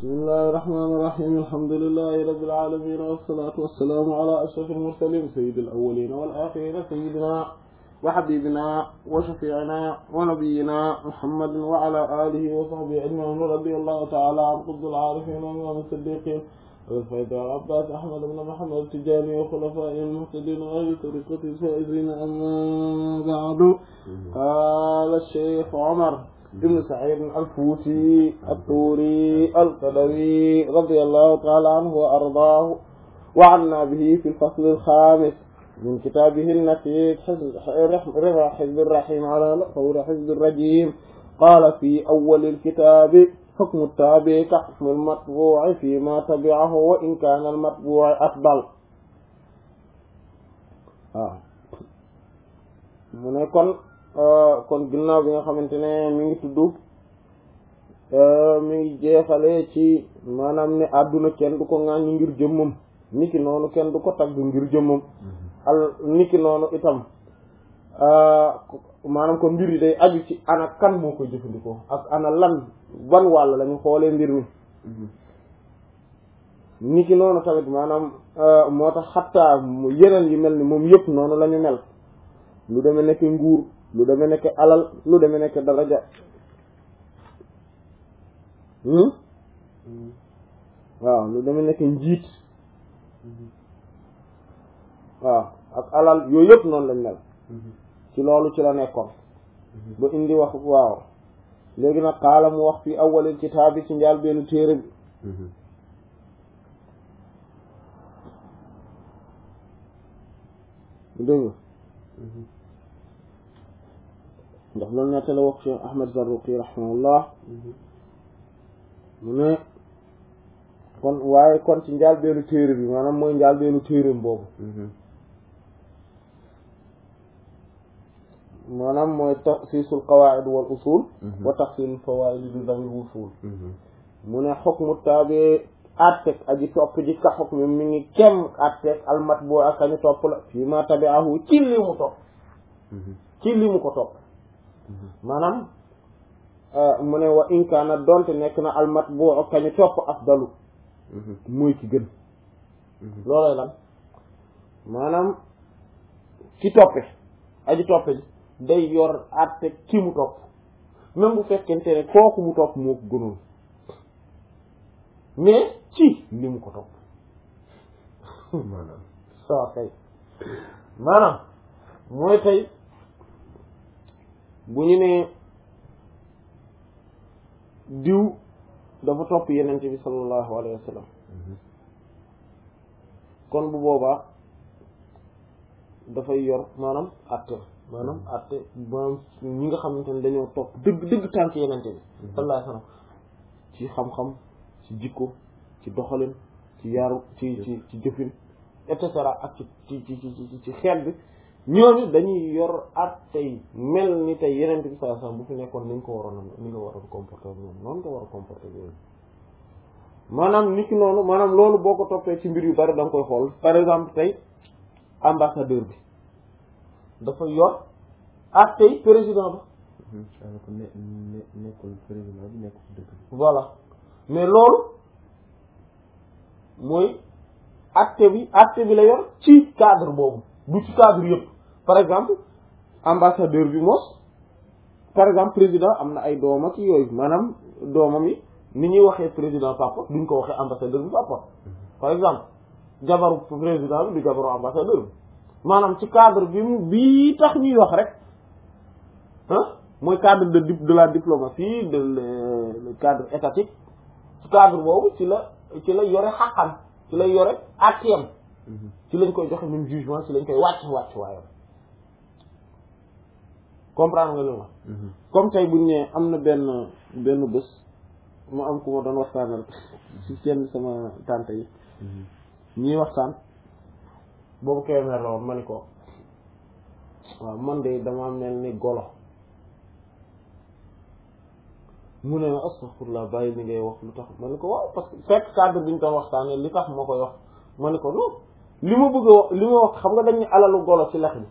bismillahi irrahmani irrahim alhamdulilahi rabbil alamin wassalatu wassalamu ala ashraf almursalin sayyid alawalin wal akhirin sayyidina wa habibina wa shafi'ina wa nabiyyina muhammadin wa ala alihi wa sahbihi ajma'in radiyallahu ta'ala an qutbil arifin wa imam as-siddiqin والفيض العباس أحمد بن محمد التجاني وخلفائه المهتدين وأهل طريقة الفائزين أما بعد قال الشيخ عمر بن سعيد الفوتي الطوري القدوي رضي الله تعالى عنه وأرضاه وعنا به في الفصل الخامس من كتابه النتيج رضا حزب الرحيم على قول حزب الرجيم قال في أول الكتاب حكم التابع كحكم المطبوع فيما تبعه وإن كان المطبوع أفضل waaw mu ne kon kon ginnaaw bi nga xamante ne mi ngi tudd mi ngi jeexale ci maanaam ne àdduna kenn du ko ŋàññi ngir jëmmam niki noonu kenn du ko tagg ngir jëmmam al niki noonu itam maanaam kon mbir yi day aju ci ana kan moo koy jëfandikoo ak ana lan ban wàll lañu xoolee mbir mi niki noonu tamit maanaam moo tax xattaa yeneen yi mel ni moom yëpp noonu la ñu mel lu deme nekk nguur lu deme nekk alal lu deme nekk daraja waaw lu deme nekk njiit waaw ak alal yooyu yëpp noonu lañ mel ci loolu ci la nekkoon ba indi wax waaw léegi nag xaala mu wax fi awwalil kitaabi ci njaal benn téere bi dégg ndax loolu nette la wax Cheikh Ahmad Zarruqi rahimahullah mu ne kon waaye kon ci njaal benn téere bi maanaam mooy njaal benn téereem boobu maanaam mooy taxsiisul qawaa'id wal usul wa taxsiilul fawaa'id bi zawil wusul mu ne xukmu taabi atteg aji topp ji ka xukmi mi ngi kem atteg almatbu ak añu topp la fii ma tabi'ahu ci li mu topp ci li mu ko topp maanaam mu ne wa in kaana donte nekk na almatbu ak añu topp afdalu mooy ki gën loolooy lan maanaam ki toppe aji toppe ji day yor àtte ki mu topp même bu fekkente ne kooku mu topp moo ko gënoon mais ci li mu ko topp maanaam soo kay maanaam mooy tey bu ñu nee diw dafa topp yenente bi sallallahu alayhi wa sallam kon bu boobaa dafay yor maanaam àtte maanaam atte maanaam ñi nga xamante ne dañoo topp dëgg dëgg tànk yenente bi sallallahu alayhi wasallam ci xam-xam ci jikko ci doxalin ci yaru ci ci ci jëfin et cetera ak ci ci ci ci ci xeet bi ñooñu dañuy yor attey mel ni tey yenente bi sallallahu alayhi wasallam bu fi nekkoon ni nga ko waroon a ni nga waroon comporter ñoom noonu nga war a comporter yooyu maanaam nit ki noonu maanaam loolu boo ko toppee ci mbir yu bari da nga koy xool par exemple tey ambassadeur bi dafa yor ak tey président ba. ko ne ne nekkul président bi nekkul dëkk bi. voilà mais loolu mooy acte bi acte bi la yor ci cadre boobu du ci cadre yëpp par exemple ambassadeur bi mos par exemple président am na ay doom ak yooyu maanaam doomam yi ni ñuy waxee président papa duñ ko waxee ambassadeur bi papa par exemple jabaru président bi du jabaru ambassadeur bi. maanaam ci cadre bi mu bii tax ñuy wax rek ah mooy cadre de de la diplomatie de le cadre étatique ci cadre boobu ci la ci la yore xaqam ci la yore attiem ci lañ koy joxe même jugement ci lañ koy wàcc wàcc waayam comprendre nga li ma comme tey buñ ne am na benn benn bés mu am ku ma doon waxtaanal ci seen sama tante yi ñuy waxtaan boobu Kébémer la woon ma ni ko waaw man de dama mel ni golo mu ne astaghfirullah bàyyi li ngay wax lu tax ma ni ko waaw parce que fekk cadre bi ñu doon waxtaanee li tax moo koy wax ma ni ko non li ma bëgg a wax li ma wax xam nga dañuy alalu golo ci lex bi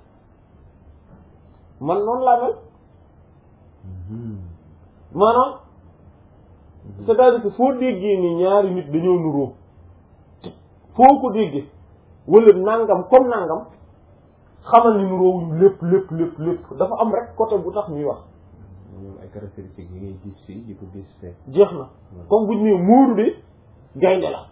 man noonu laa mel maanaam c'est-à-dire que foo déggee ni ñaari nit dañoo nuroo foo ko déggee wala nangam comme nangam xamal ni nuroowuñ lépp lépp lépp lépp dafa am rek côté bu tax ñuy wax ñoom ay caractéristiques yi ngay gis fii di ko gis fee jeex na comme buñ ne Moodu de gaynde la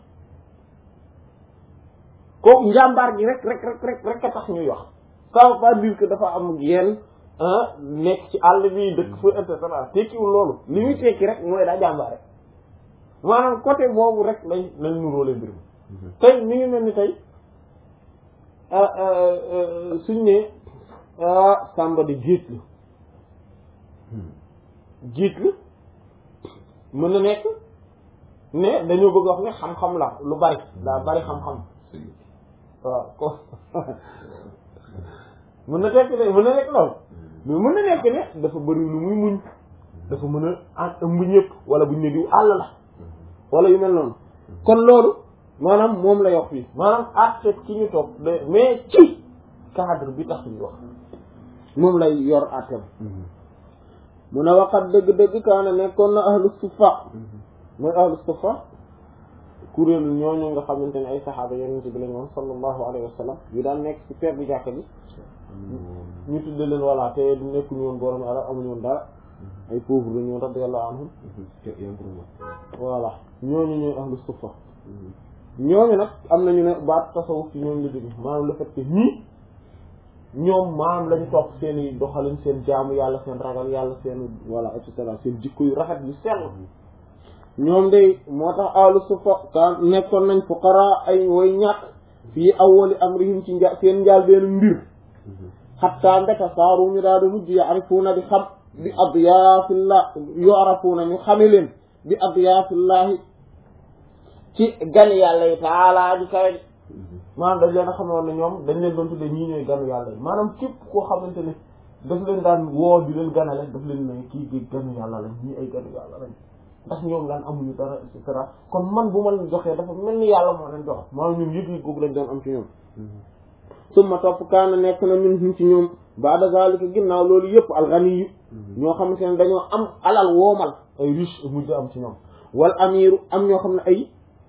kooku njàmbaar gi rek rek rek rek rek a tax ñuy wax ça veut pas dire que dafa am yenn ah nekk ci àll bi dëkk fa et cetera tekkiwul loolu li muy tekki rek mooy daa jàmbaare maanaam côté boobu rek lañ lañ nuróole mbir mi tey mi ngi mel ni tey suñ ne Samba di jiit la jiit la mën na nekk ne dañoo bëgg wax ne xam-xam la lu bari daa bari xam-xam waaw ko mën na tekk de mën na nekk loolu mais mën na nekk ne dafa bëri lu muy muñ dafa mën a en ëmb ñëpp wala buñ ne diw àll la wala yu mel noonu kon loolu maanaam moom la wax fii maanaam àtte ci ñu toog de mais ci cadre bi tax ñu wax moom lay yor àtteem mu ne waxat dëgg-dëgg kaana nekkoon na ahlu suffa mooy ahlu suffa kuréelu ñooñu nga xamante ne ay saxaaba yonent bi lañ woon sallallahu alayhi wa sallam yu daan nekk ci peggu jàkka bi ñu tudde leen voilà te nekkuñu woon borom alal amuñu woon dara ay pauvre lañu woon radiyallahu anhum voilà ñooñu ñooy ahlu suffa ñooñu nag am nañu ne baat tasawuf ci ñooñu la jóge maanaam le fait que ñii ñoom maanaam lañu topp seen i doxalin seen jaamu yàlla seen ragal yàlla seen voilà et cetera seen jikko yu rafet yu sell ñoom day moo tax ahlu suffa ka nekkoon nañ fuqara ay way ñàkk fii awwali amrihim ci nja seen njaal benn mbir xatta mbeta saaru ñu daal di mujj yaarifuuna di xam bi adyaafillah yu'rafuuna ñu xame leen bi adyaafillahi ci gan yàlla yi taalaa ji kawe maanaam dañ leen a xamoon ne ñoom dañ leen doon tudde ñii ñooy ganu yàlla yi maanaam képp koo xamante ne daf leen daan woo di leen ganale daf leen ne kii gi ganu yàlla lañ ñii ay ganu yàlla lañ ndax ñoom daan amuñu dara et cetera kon man bu ma leen joxee dafa mel ni yàlla moo leen jox maanaam ñoom yëg yëg googu lañ doon am ci ñoom summa topp kaana nekk na min ci ñoom baada zalika ginnaaw loolu yëpp alxani yu ñoo xamante ne dañoo am alal woomal ay riche mujj am ci ñoom wal amiru am ñoo xam ne ay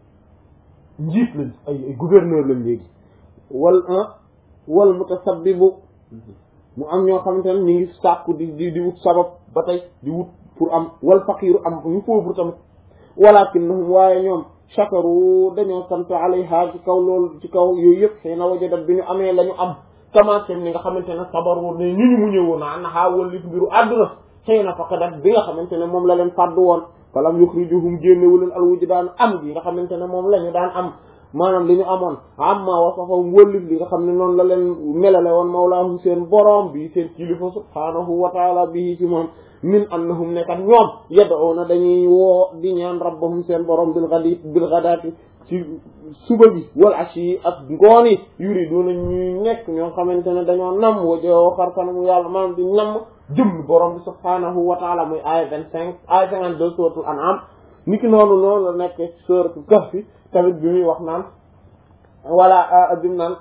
njiit lañ ay ay gouverneur lañ léegi wal wal mutasabbibu mu am ñoo xamante ne ñu ngi sàkku di di di wut sabab ba tey di wut pour am wal faqiiru am ñu pauvre tamit walakinnahum waaye ñoom shakaru dañoo sant alayha ci kaw loolu ci kaw yooyu yëpp xëy na wajadat bi ñu amee la ñu am commencé ni nga xamante ne sabaru ne ñu ñu mu ñëwoon na an naxaa wallif mbiru àdduna xëy na faqadat bi nga xamante ne moom la leen fàddu woon falam yuxrijuhum génnewu leen alwuju daan am bi nga xamante ne moom la ñu daan am maanaam li ñu amoon amma wasafahum wëllif li nga xam ne noonu la leen melale woon mawlaahum seen borom bi seen kilifa subhaanahu wa taala bii ci moom min annahum nekkat ñoom yad'una dañuy woo di ñaan rabbahum seen borom bil ghadi bil ghadati ci suba bi wal ashi ak ngoon yi yuriduna ñuy nekk ñoo xamante ne dañoo nam wajoo xar kanamu yàlla maanaam di namm jëm borom bi subhaanahu wa taala muy aaya vingt cinq aaya cinquante deux suratul an'am niki noonu noonu la nekk suratul kahfi tamit bi muy wax naan wala bi mu naan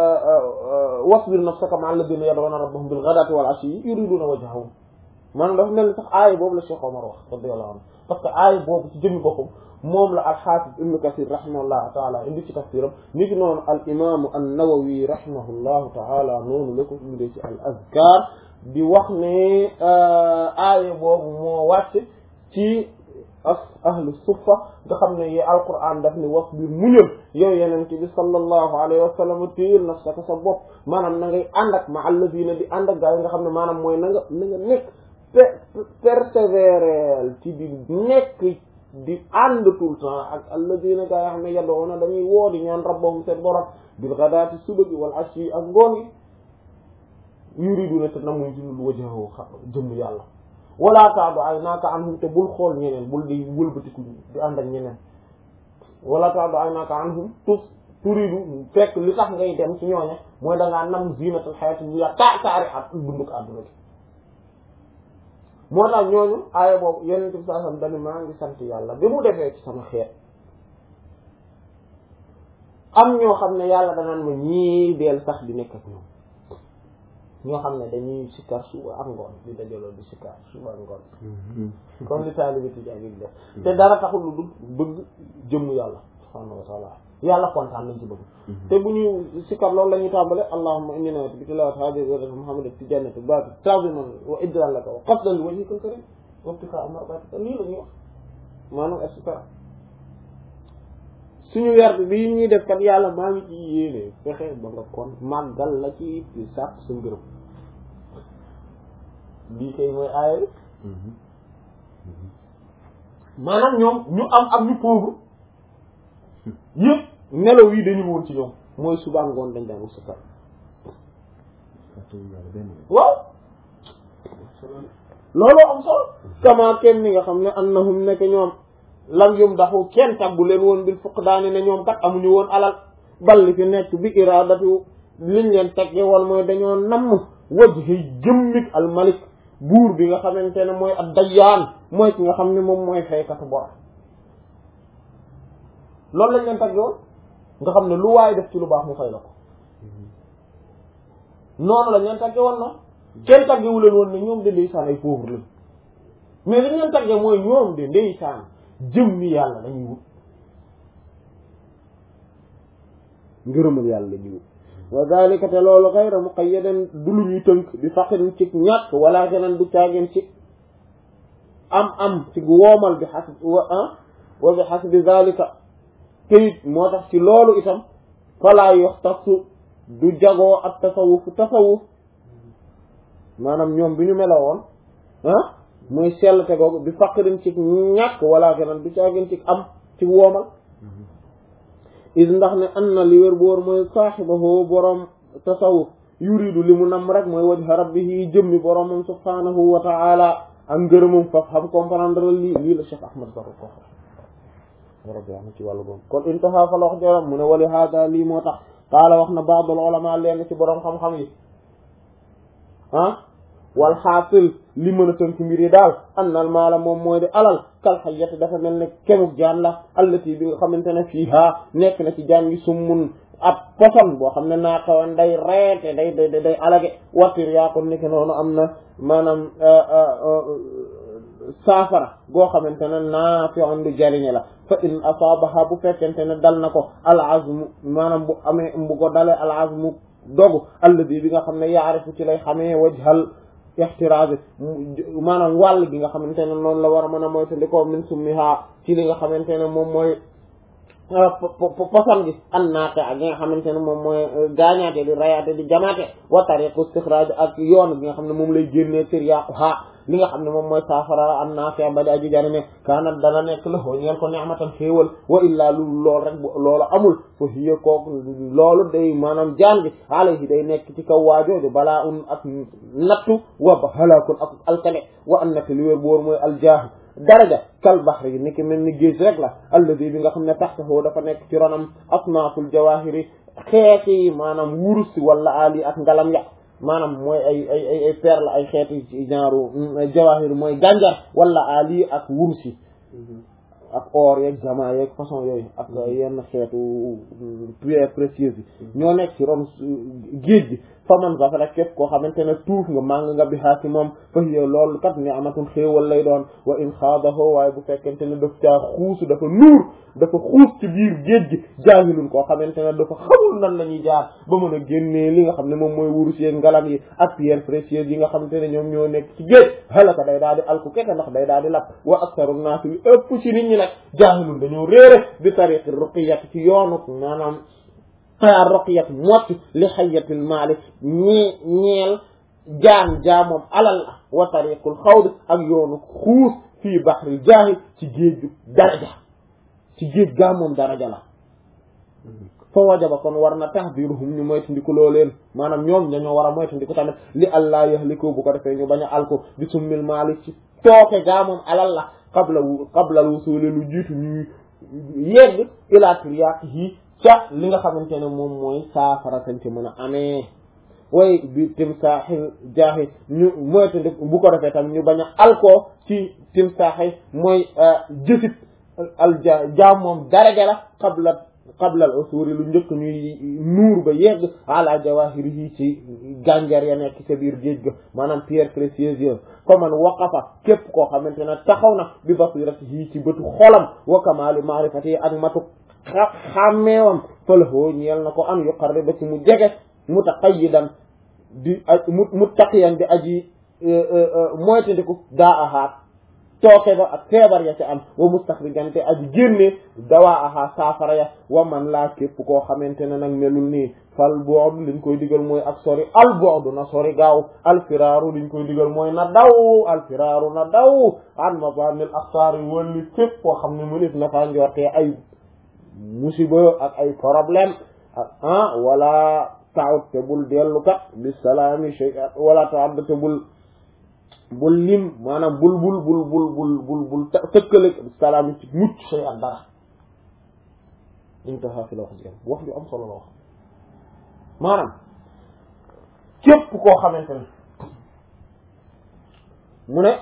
wasbir nafsaka ma'a alladhina yad'una rabbahum bil ghadati wal ashi yuriduna wajhahu maanaam dafa mel ni sax aaya boobu la Cheikh Omar wax radiyallahu anhu parce que aaya boobu ci jëmmi boppam moom la al-Hafiz Ibn Kathir rahimahullahu taala indi ci tafsiram ni ki noonu al imaamu an-Nawawi rahimahullahu taala noonu la ko indee ci al azkar di wax ne aaya boobu moo wàcc ci as ahlu suffa nga xam ne yi alquran daf ni wasbir muñal yow yeneen ci bi sallallahu alayhi wa sallam téyel nafsaka sa bopp maanaam na ngay ànd ak ma alladina di ànd ak gaa yi nga xam ne maanaam mooy na nga na nga nekk persévérer ci di nekk di ànd tout le temps ak alladina gaa yi xam ne yad'una dañuy woo di ñaan rabbahum seen borom bil ghadati suba gi wal ashi ak ngoon gi yuriduna te namuñ ci lu wajhahu jëmm yàlla wala taadu ay naaka anhum te bul xool ñeneen bul di wëlbatiku di ànd ak ñeneen wala taadu ay naaka anhum tus turidu fekk li tax ngay dem ci ñooña mooy da ngaa nam zinatul hayati dunya ta taari at dunduk àdduna bi moo tax ñooñu aaya boobu yonent bi sallallahu alayhi wasallam dañu maa ngi sant yàlla bi mu defee ci sama xeet am ñoo xam ne yàlla danaan ma ñii deel sax di nekk ak ñoom ñoo xam ne dañuy sikkar suba ak ngoon di dajaloo di sikkar suba ak ngoon comme li taalibe tijaan yi def te dara taxul lu dul bëgg jëmm yàlla subhaanahu wa taala yàlla kontaan lañ ci bëgg te bu ñu sikkar loolu la ñuy tàmbale allahumma inni nawaytu bi tilaawati haadihi al-ibaadati muhammadan fi jannati baati ta'ziiman wa ijlaalan laka wa qasdan li wajhika al-kariim wa ibtiqaa'a mardaatika lii la ñuy wax maanaam et cetera suñu werd bi ñuy def kat yàlla maa ngi ci yéene fexe ba nga kon màggal la ci di sàkk sa ngërëm lii kay mooy aaya bi maanaam ñoom ñu am ak ñu pauvre yëpp nelaw yi dañu woon ci ñoom mooy suba ngoon dañ daan wut sa waaw looloo am solo kama kenn ni nga xam ne annahum nekk ñoom lam yum daxu kenn taggu leen woon bil fuqdaani ne ñoom kat amuñu woon alal balli fi nekk bi iradatu liñ leen tegge woon mooy dañoo namm wajhi jëmmik al malik buur bi nga xamante ne mooy ad dayyaan mooy ki nga xam ne moom mooy faykatu bor loolu lañ leen tegge woon nga xam ne lu waay def ci lu baax mu fay la ko noonu lañ leen tegge woon noonu kenn taggewu leen woon ne ñoom de ndeysaan ay pauvre lañ mais liñ leen tagge mooy ñoom de ndeysaan jëmmi yàlla lañuy wut ngërëmal yàlla lañuy wut wa dalika te loolu xayra muqayyadan du lu ñuy tënk di faqin ci ñàkk wala keneen du caageen ci am am ci woomal bi xas wa ah wa bi xasbi dalika teyit moo tax ci loolu itam falaa yox tasu du jagoo ak tasawuf tasawuf maanaam ñoom bi ñu meloo woon ah mooy sell te googu bi faqrin ci ñàkk wala keneen du caageen ci am ci woomal is ndax ne an na li wér bu wóor mooy saaxibahu boroom tasawuf yuridu li mu nam rek mooy wajha rabbihi jëmmi boroomam subhanahu wa taala ak ngërëmam faf xam comprendre lii lii la Cheikh Ahmad Baro ko rabbi am ci wàllu boobu kon intaha fa la wax jaram mu ne wali hada lii moo tax qaala wax na ba'dul ulama leen ci boroom xam-xam yi ah wal xaasil li mën a tënk mbir yi daal annal maala moom mooy di alal kal xayyati dafa mel ne kemuk jaan la allati bi nga xamante ne fiiha nekk na ci jaan gi summun ab poson boo xam ne naa xawan day reete day day day alage wattir yaa ko nekk noonu am na maanaam saafara goo xamante ne naa fi on du jariñe la fa in asaabaha bu fekkente ne dal na ko al azmu maanaam bu amee bu ko dalee al azmu dogu alladi bi nga xam ne yaarifu ci lay xamee wajhal ixtiraaz maanaam wàll gi nga xamante ne noonu la war a mën a moytandikoo min summiha ci li nga xamante ne moom mooy poson gi an naate ak gi nga xamante ne moom mooy gaañaate di rayaate di jamaate wa tariqu istixraaj ak yoon bi nga xam ne moom lay génnee sir yàquhaa li nga xam ne moom mooy saafara an naafi ba di aji jariñe kaanat dana nekk la hoo ñeen ko ni'matan xéewal wa illaa lu lool rek loolu amul fa hiya kook loolu day maanaam jaan bi alayhi day nekk ci kaw waajooju balaa un ak nattu wa ba halakun ak alkane wa an nati li wér bu wóor mooy aljaahu daraja kal bahri yi niki mel ni géej rek la alladi bi nga xam ne taxtahu dafa nekk ci ronam asnaaful jawahiri xeeti maanaam wurus wala ali ak ngalam ya maanaam mooy ay ay ay ay perle ay xeeti genre jawahir mooy gànjar wala ali ak wurus yi ak or yeeg jamaa yeeg façon yooyu ak yenn xeetu pierre précieuse yi ñoo nekk ci ron géej gi fa man sax rek képp koo xamante ne tuuf nga màng nga bi xaasi moom fa hiya loolu kat ni amatul xéewal lay doon wa in xaadaho waaye bu fekkente ne daf caa xuusu dafa nuur dafa xuus ci biir géej gi jaahilun koo xamante ne dafa xamul nan la ñuy jaar ba mën a génnee li nga xam ne moom mooy wurus yeeg ngalam yi ak pierre précieuse yi nga xamante ne ñoom ñoo nekk ci géej halaka day daal di alku keke ndax day daal di lap wa aktaru naas li ëpp ci nit ñi nag jaahilun dañoo réere bi tariqi ruqiyat ci yoonu maanaam a roqiyat mocc li xayatil maali ñee ñeel jaan jaamoom alal la wa tariqul xawd ak yoonu xuus fii baxril jaahi ci géeju daraja ci géej gaa moom daraja la fa wajaba kon war na tahdiruhum ñu moytandiku loo leen maanaam ñoom dañoo war a moytandiku tamit li allah yahliku bu ko defee ñu bañ a alko bi summil maali ci tooke gaa moom alal la qabla qabla wusuli lu jiitu ñu yegg ila tiryaaqihi ca li nga xamante ne moom mooy saafara sañ ci mën a amee way bi timsaaxi jaaxi ñu moytandi bu ko defee tam ñu bañ a alkoo ci timsaaxi mooy jësit al ja jaam moom daraja la qabla qabla al usuri lu njëkk ñuy nuur ba yegg ala jawahirihi ci gànjar ya nekk ca biir géej ga maanaam pierre précieuse fa man waqafa képp koo xamante ne taxaw na bi basiratihi ci bëtu xolam wa kamali maarifati ak matu xàmmeewam falahoo ñeel na ko an yuqarriba ci mu jege mutaqayyidan di mu muttaqiyan di aji moytandiku daa ahaat tooke ba ak feebar ya ca am wa mustaxrijan te aji génne dawaa aha saafara ya wa man laa képp koo xamante ne nag melul nii fal bu'd liñ koy digal mooy ak sori al bu'd na sori gaaw al firaaru liñ koy digal mooy na daw al firaaru na daw an mabanil axtaar yi wëlli képp koo xam ne mënit na faa njortee ay musiba ak ay problème ak ah wala taawut te bul dellu kat bi salaami shay wala taawut te bul bul lim maanaam bul bul bul bul bul bul bul tëkkale salaam ci mucc shay ak dara intaha fi la wax jigéen wax ju am solo la wax maanaam képp koo xamante ne mu ne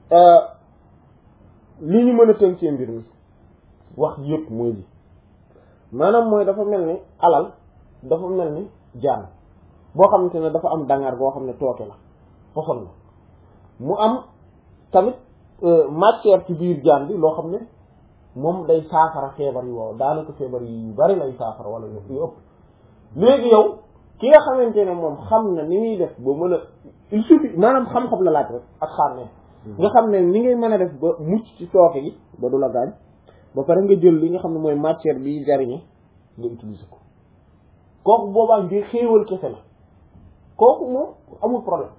li ñu mën a tënkee mbir mi wax ji yëpp mooy li maanaam mooy dafa mel ni alal dafa mel ni jaan boo xamante ne dafa am dangar boo xam ne tooke la poson la mu am tamit matière ci biir jaan bi loo xam ne moom day saafara feebar yi waaw daanaka feebar yi yu bari lay saafara wala yu ëpp léegi yow ki nga xamante ne moom xam na ni muy def ba mën a il suffit maanaam xam-xam la laaj rek ak xàmmee nga xam ne ni ngay mën a def ba mucc ci tooke gi ba du la gaañ ba pare nga jël li nga xam ne mooy matière bi jariñe nga utiliser ko kooku boobaa ngir xéewal kese la kooku moom amul problème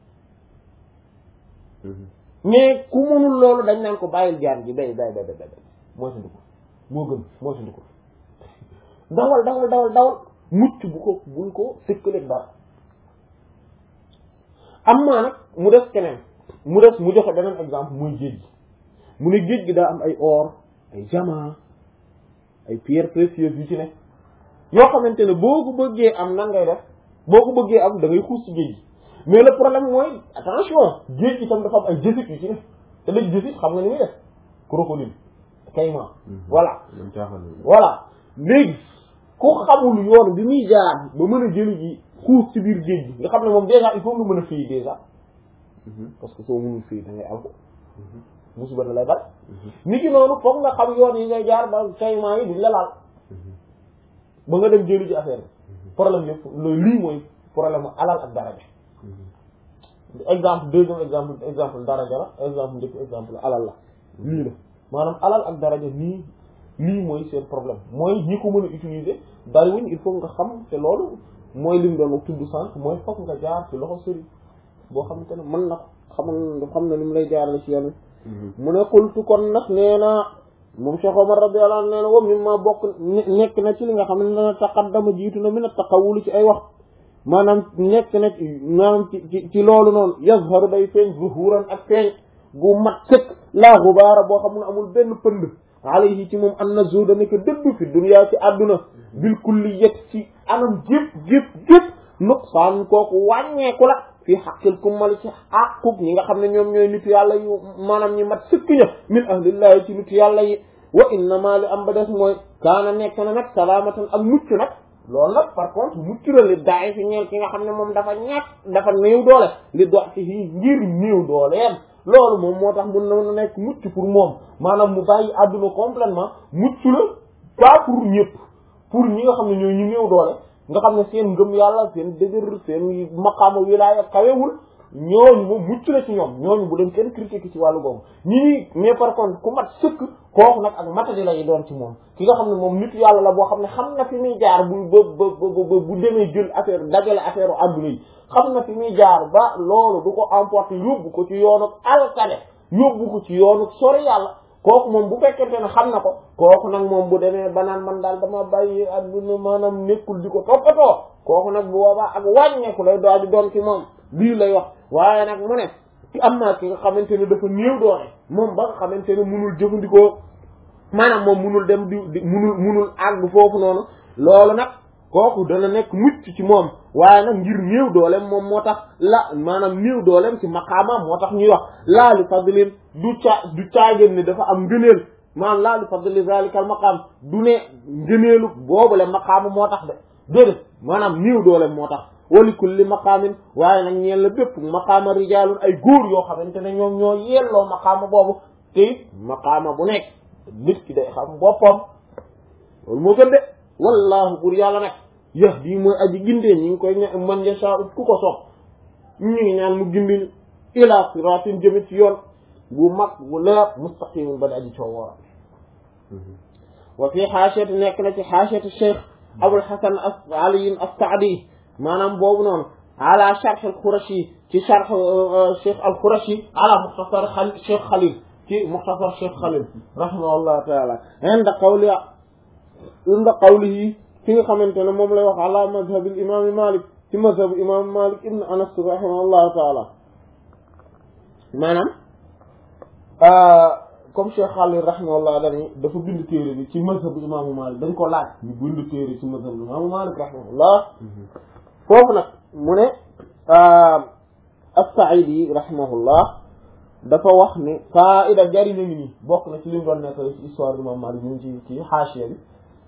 mais ku mënul loolu dañ naan ko bàyyil jaan ji bay bay bay bay bay mooy sa ndiko moo gën mooy sa ndiko dawal dawal dawal dawal mucc bu ko bul ko sëkkaleeg dara am maa nag mu def keneen mu def mu joxe beneen exemple mooy géej gi mu ne géej gi daa am ay or ay diamant ay pierres précieuses yu ci ne yoo xamante ne boo ko bëggee am nan ngay def boo ko bëggee am da ngay xuus ci géej gi mais le problème mooy attention géej gi tam dafa am ay jësit yu ci ne te léegi jësit xam nga ni muy def crocodile caïman voilà voilà léegi ku xamul yoon bi muy jaar ba mën a jëli ji xuus ci biir géej gi nga xam ne moom déjà il faut nga mën a fii déjà parce que soo mënul fii da ngay am ko musiba da lay bal nit ki noonu foog nga xam yoon yi ngay jaar ba caïman yi duñ la laal ba nga dem jëli ji affaire bi problème yëpp loolu lii mooy problème alal ak daraja exemple deuxième exemple exemple daraja la exemple njëkk exemple alal la lii la maanaam alal ak daraja nii lii mooy seen problème mooy ñi ko mën a utiliser bariwuñ il faut nga xam te loolu mooy lim doon tudd sànq mooy foog nga jaar ci loxo sëriñ boo xamante ne mën na ko xamal xam na ni mu lay jaarale ci yoon mu ne xultu kon nag nee na moom Cheikh Omar radiyallahu anhu nee na wam mi ma bokk nekk na ci li nga xam ne dana taqaddama jiitu na min a taqawulu ci ay wax maanaam nekk na ci maanaam ci ci loolu noonu yazharu day feeñ zuhuran ak feeñ gu mat sëkk laa xubaara boo xam ne amul benn pënd alayhi ci moom an na zuda nekk dëdd fi dunya ci àdduna bil kulliyat ci anam gépp gépp gépp nuqsaan kooku wàññeeku la fi xaqil kummali ci àqub ñi nga xam ne ñoom ñooy nitu yàlla yu maanaam ñi mat sëkk ña min ahlillahi ci nitu yàlla yi wa innama li am ba des mooy kaana nekk na nag salaamatan ak mucc nag loolu nag par contre mucc la li daay fi ñeel ki nga xam ne moom dafa ñàkk dafa néew doole li do ci fii ngir néew dooleem loolu moom moo tax mun na nekk mucc pour moom maanaam mu bàyyi àdduna complètement mucc la pas pour ñëpp pour ñi nga xam ne ñooy ñu néew doole nga xam ne seen ngëm yàlla seen dëgër seen maqaama wilaaya kawewul ñooñu moom mucc la ci ñoom ñooñu bu dem kenn critique ci wàllu boobu ñi nii mais par contre ku mat sëkk kooku nag ak matadi lay doon ci moom ki nga xam ne moom nit yàlla la boo xam ne xam na fi muy jaar bu ba ba bu demee jël affaire dajale affaire àdduna yi xam na fi muy jaar ba loolu du ko emporter yóbbu ko ci yoonu alkade yóbbu ko ci yoonu sori yàlla kooku moom bu fekkente ne xam na ko kooku nag moom bu demee ba naan man daal dama bàyyi àdduna maanaam nekkul di ko toppatoo kooku nag bu boobaa ak wàññeeku lay daal di doon ci moom lii lay wax waaye nag mu ne ci am naa ki nga xamante ne dafa néew doole moom ba nga xamante ne munul jëfandikoo maanaam moom munul dem di di munul munul àgg foofu noonu loolu nag kooku dana nekk mucc ci moom waaye nag ngir néew dooleem moom moo tax la maanaam néew dooleem ci maqaama moo tax ñuy wax laa li fadlin du ca du caagéen ne dafa am ngëneel maanaam laa li fadli zalika al maqaam du ne ngëneelu boobule maqaamu moo tax de déedéet maanaam niiw doole moo tax wali kulli maqaamin waaye nag ñeel la bépp maqaama rijaalun ay góor yoo xamante ne ñoom ñoo yelloo maqaama boobu te it maqaama bu nekk nit ki day xam boppam loolu moo gën de wallaahu bur yàlla nag yahdi mooy aji gindee ñi ngi koy ña man yasha ku ko sopp ñu ngi ñaan mu gindi ila siratin jëme ci yoon bu mag bu leer mustaqimin ba di aji coow wara wa fii xaasiyati nekk na ci xaasiyati cheikh abul hasan as aliyin as-saadi maanaam boobu noonu ala sharh al-khurashi ci sharh cheikh al-khurashi ala mukhtasar xal cheikh xalil ci mukhtasar cheikh xalil rahimahullah taala inda qawli inda qawlihi fi nga xamante ne moom lay wax ala madhabil imam malik ci madhab imam malik ibn anas rahimahullah taala maanaam comme cheikh xalil rahimahullah dani dafa bind téere bi ci mazhab imaamu malik dañ ko laaj ñu bind téere ci mazhab imaamu malik rahimahullah foofu nag mu ne as-Sa'idi rahimahullah dafa wax ne faida jariñu ngi nii bokk na ci li mu doon nekk ci histoire bi imam malik ñu ngi ci ci xaasiya bi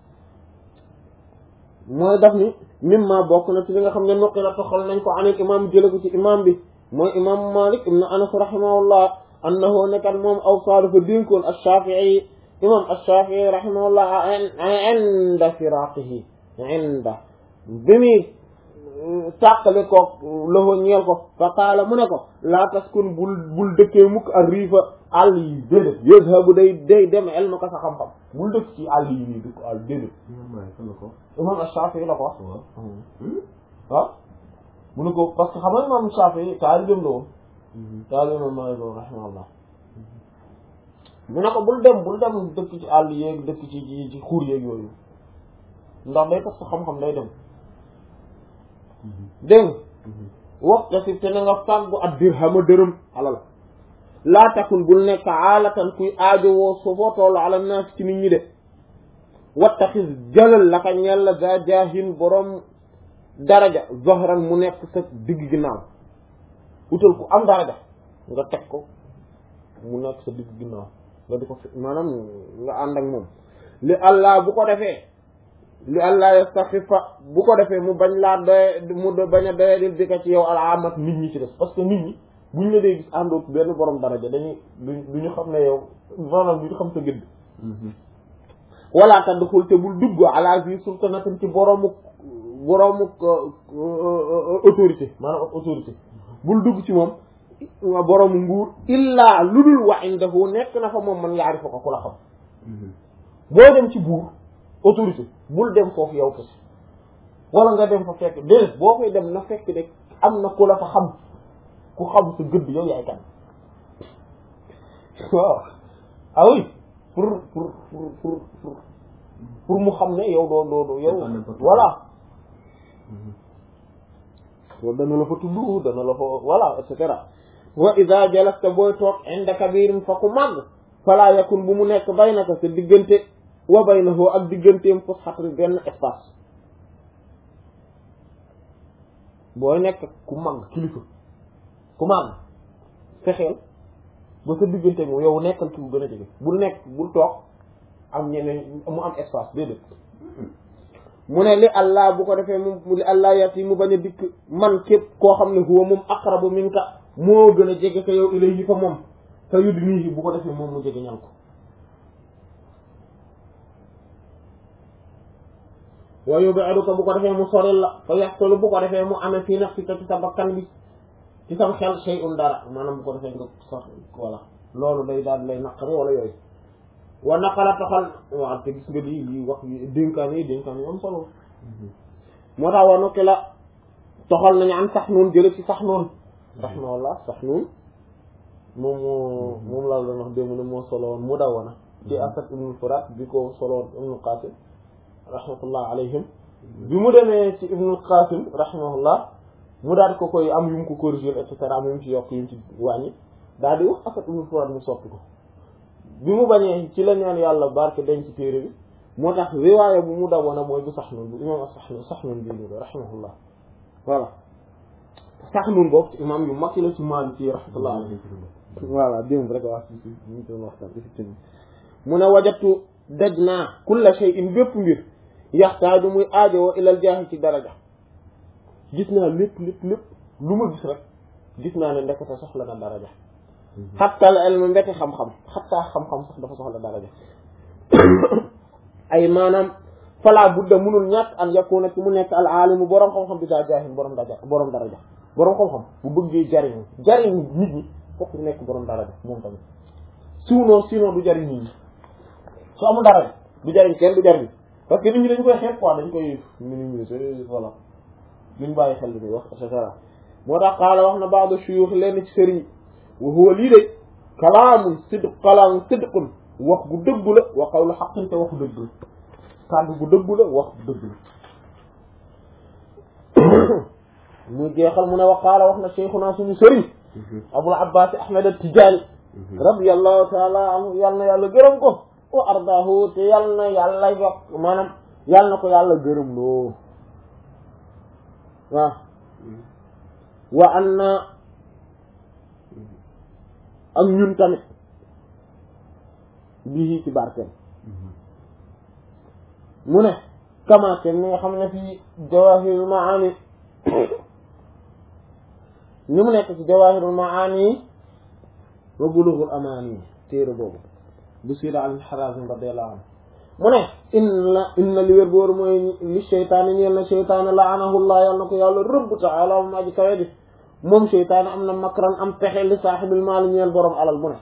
mooy daf ni mimma bokk na ci li nga xam ne nuqi la toxal nañ ko anil imam jële ko ci imam bi mooy imam malik ibn anas rahimahullah annahu nekkat moom awsaa dafa dénkoon ash-Shafi'i imam ash-Shafi'i rahimahullah inda firaqihi inda bi muy tàqale ko loxo ñeel ko fa qaala mu ne ko laa taskun bul bul dëkkee mukk ak riifa àll yi déedéet yazhabu day day dem elma ko sa xam-xam bul dëkk ci àll yi nii dëkk àll déedéet imam ash-Shafi'i la ko wax waaw mu ne ko parce que xam nga imam ash-Shafi'i taalibeem la woon taalibe imam Maalik rahimahullah mu ne ko bul dem bul dem dëkk ci àll yeeg dëkk ci ci xuur yeeg yooyu ndax day tax sa xam-xam day dem dégg nga waxta si te na nga fàggu ak dirhama dërëm alal laa takun bul nekk aalatan kuy aajowoo so foo toll ala naas ci nit ñi de wattaxis jëlal la ka ñel la za jaahin borom daraja zohran mu nekk sa digg ginnaaw utal ku am daraja nga teg ko mu nekk sa digg ginnaaw nga di ko fi maanaam nga ànd ak moom li allah bu ko defee li allah yastaxifa bu ko defee mu bañ laa doye mu bañ a doyadil bi ka ci yow alaamat nit ñi ci des parce que nit ñi buñ la dee gis àndoot benn borom daraja dañuy du ñu xam ne yow maanaam du ñu xam sa gëdd wala tadxul te bul dugg ala zi sultanatin ci boroomu boroomu autorité maanaam autorité bul dugg ci moom boroomu nguur illaa lu dul wa indahu nekk na fa moom man yaarifa ko ku la xam boo dem ci buur autorité bul dem foofu yow kese wala nga dem fa fekk déedéet boo koy dem na fekk de am na ku la fa xam ku xam sa gëdd yow yaay kan waaw ah oui pour pour pour pour pour pour mu xam ne yow doo doo doo yow voilà loolu dana la fa tudd dana la fa voilà et cetera wa ida jalasta booy toog inda kabirin fa ku màgg fala yakun bu mu nekk baynaka sa diggante wa baynahu ak digganteem fusxatri benn espace booy nekk ku màgg kilifa ku màgg fexeel ba sa diggante moom yow nekkal ki bu gën a jege bul nekk bul toog am ñeneen mu am espace déedéet mu ne li allah bu ko defee mu li allah yat yi mu bañ a dikk man képp koo xam ne huwa moom aqrabu minka moo gën a jege ko yow ilayhi fa moom fa yudnihi bu ko defee moom mu jege ñal ko wa yub'iduka bu ko defee mu soril la fa yaxtulu bu ko defee mu amee fii nafsika ci sa bakkan bi ci sam xel shay'un dara maanaam bu ko defee nga sax voilà loolu day daal lay naqari wala yooyu wa naqala toxal waaw te gis nga lii lii wax dénkaan yi dénkaan yi am solo moo tax wa nokki la toxal nañu am sax noonu jële ci sax noonu rahmaallah sax noonu moom moo moom laa doon wax démb ne moo solo woon mu daw wana ci asad ibnul furat bi ko solo woon ibnul qasim rahmatullah alayhim bi mu demee ci ibnul qasim rahimahullah mu daal ko koy am yu mu ko corriger et cetera am yu mu ci yokk yu mu ci wàññi daal di wax asad ibnul furat mu soppi ko bi mu bañee ci la ñaan yàlla barke denc ci téere bi moo tax riwaaya bu mu dawoon mooy bu sax noonu bu imam sax noonu sax noonu bii nii rahimahullah voilà sax noonu boobu ci imam yu mag yi la ci Maalik ci rahmatullah alayhi voilà démb rek waa si si ñu doon waxtaan effectivement mu ne wajatu daj naa kulla shay'in bépp mbir yaxtaaju muy aajowoo ilal jaahi ci daraja gis naa lépp lépp lépp lu ma gis rek gis naa ne ndekete soxla na daraja xatta al ilm mbete xam-xam xatta xam-xam sax dafa soxla daraja ay maanaam fala budda munul ñàkk an yakuna ci mu nekk al aalimu boroom xam-xam bi daa jaahin boroom daraja boroom daraja boroom xam-xam bu bëggee jariñu jariñu nit ñi fokk mu nekk boroom daraja moom tamit sinon sinon du jariñ nit ñi su amul daraja du jariñ kenn du jariñ parce que nit ñi dañ koy xeeb quoi dañ koy minimiser voilà duñ bàyyi xel li muy wax et cetera moo tax xaala wax na baado shuyuux lenn ci sëriñ wa huwa lii de kalaamun sidq kalaamun sidqun wax gu dëggu la wa qawlu haqqin te waxu dëgg la kàddu gu dëggu la wax gu dëgg la muy jeexal mu ne wa qaala wax na cheikhuna suñu sëriñ abul abbas ahmad at-tijaani radiyallahu taala anhu yal na yàlla gërëm ko wa ardaahu te yal na yàlla yokk maanaam yal na ko yàlla gërëm loo waaw wa an na ak ñun tamit bii ci barkeem mu ne kamaate mi nga xam ne fii jawahirul maani ni mu nekk ci jawahirul maani wa bulughul amaani téere boobu bu siira al Harazim radiyallahu anhu mu ne inna inna li wér boor mooy li seytaane ñeel na seytaane laanahullah yàlla na ko yàlla rëbb taala moom aji kawe di moom seytaane am na makran am pexe li saaxibil maali ñeel borom alal bu ne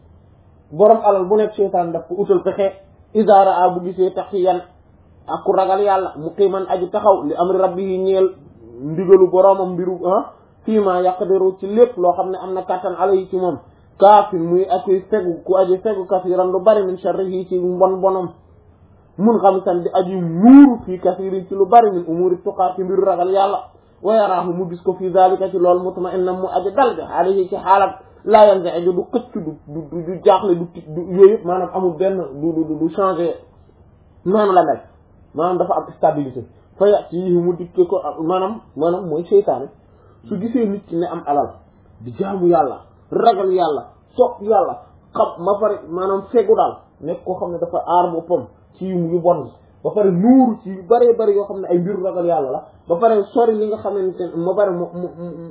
borom alal bu nekk seytaane daf ko utal pexe isaara a bu gisee taxiyan ak ku ragal yàlla muqiman aji taxaw li amri rabbihi ñeel ndigalu boromam mbiru ah fii ma yaqdiru ci lépp loo xam ne am na kàttan alayhi ci moom kaafin muy akuy fegu ku aji fegu kasiran lu bari min sharrihi ci mbon bonam mun xam san di aji muuru fii kasirin ci lu bari min umuri tuqaar ci mbiru ragal yàlla wa yaraahu mu gis ko fii zalika ci loolu mutma'innan mu aji dal bi alayhi ci xaalat laa yanza'iju du xëcc du du du jaaxle du tit du yooyu yëpp maanaam amul benn du du du changé noonu la mel maanaam dafa am stabilité fa yàq yi mu dikke ko maanaam maanaam mooy seytaane su gisee nit ki ne am alal di jaamu yàlla ragal yàlla sopp yàlla xam ma pare maanaam fegu daal nekk koo xam ne dafa aar boppam ci yu bon ba pare nuuru ci yu bëree bëri yoo xam ne ay mbiru ragal yàlla la ba pare sori li nga xamante ne ma pare mu mu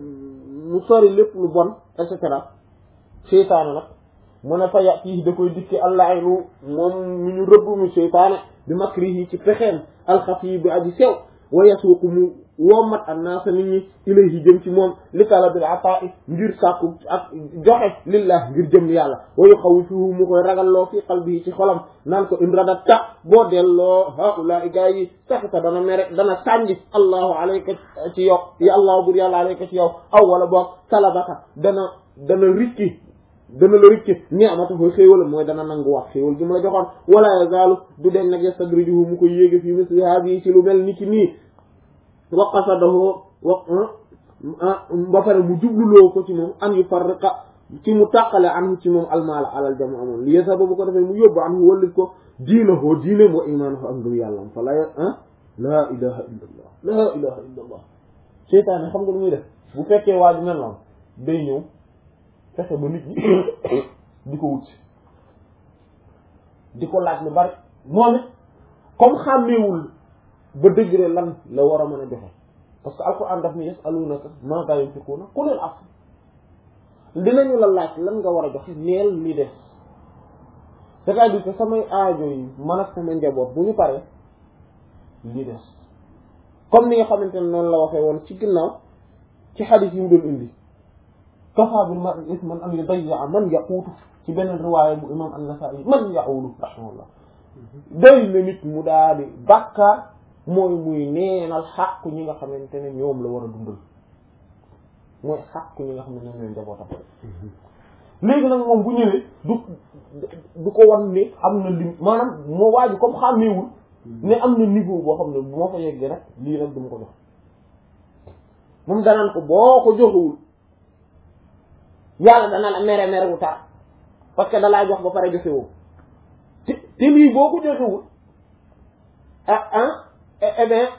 mu sori lépp lu bon et cetera seytaane nag mu ne fa yàq yi da koy dikke allahiru moom mu ñu rëbb mu seytaane bi makrihi ci pexeem alxafi bi aji sew wa yasuuqu mu wommat annaasa nit ñi ilayhi jëm ci moom li talabil ataa'i ngir sàkku ak joxe lillah ngir jëm yàlla wa yuxawwifuhu mu koy ragalloo fi qalbihi ci xolam naan ko in radatta boo delloo haulaai gaa yi saxita dana mere dana sànji allahu alayka ci yow ya allahu bur yàlla alayka ci yow aw wala boog talabaka dana dana rikki dana la rikki ni'matahu xéewal mooy dana nangu wax xéewal gi mu la joxoon wala yazaalu du den nag yastadrijuhu mu koy yéege fii misli hadihi ci lu mel ni ki nii wa qasadahu wa ba pare mu jubluloo ko ci moom an yufarriqa ci mu tàqale anhu ci moom almaala alal jamu amoon li yesa bu ko defee mu yóbbu anhu wallit ko diinahoo diine wa imaanahu ak ngëm yàlla fa la ah laa ilaha illa allah laa ilaha illa allah seytaane xam nga lu muy def bu fekkee waa ji mel noonu day ñëw fexe ba nit ñi di ko wut di ko laaj lu bari moom it comme xàmmeewul ba degré lan la war a mën a joxe parce que alquran daf ni yasalunaka maadaa yunfiquuna qulil af dinañu la laaj lan nga war a joxe neel li des c'est-à-dire que samay aajo yi man ak sama njaboot bu ñu paree li des comme ni nga xamante ne noonu la waxee woon ci ginnaaw ci xadis yi mu doon indi kafa bil mar'i isman an yudayya man yaquutu ci beneen riwaaya bu imam an-Nasa'i man ya'ulu rahimahullah doy na nit mu daal di bàkkaar mooy muy neenal xàqu ñi nga xamante ne ñoom la war a dundal mooy xàqu ñi nga xam ne ñoom ñooy njabootam léegi nag moom bu ñëwee du du ko wan ne am na lim maanaam moo waaju comme xàmmeewul ne am na niveau boo xam ne bu ma fa yeggee nag lii nag du ma ko jox moom danaan ko boo ko joxewul yàlla dana la mere mere wu tar parce que dalaa jox ba pare joxe woo te te lii boo ko joxewul ah ah eh bien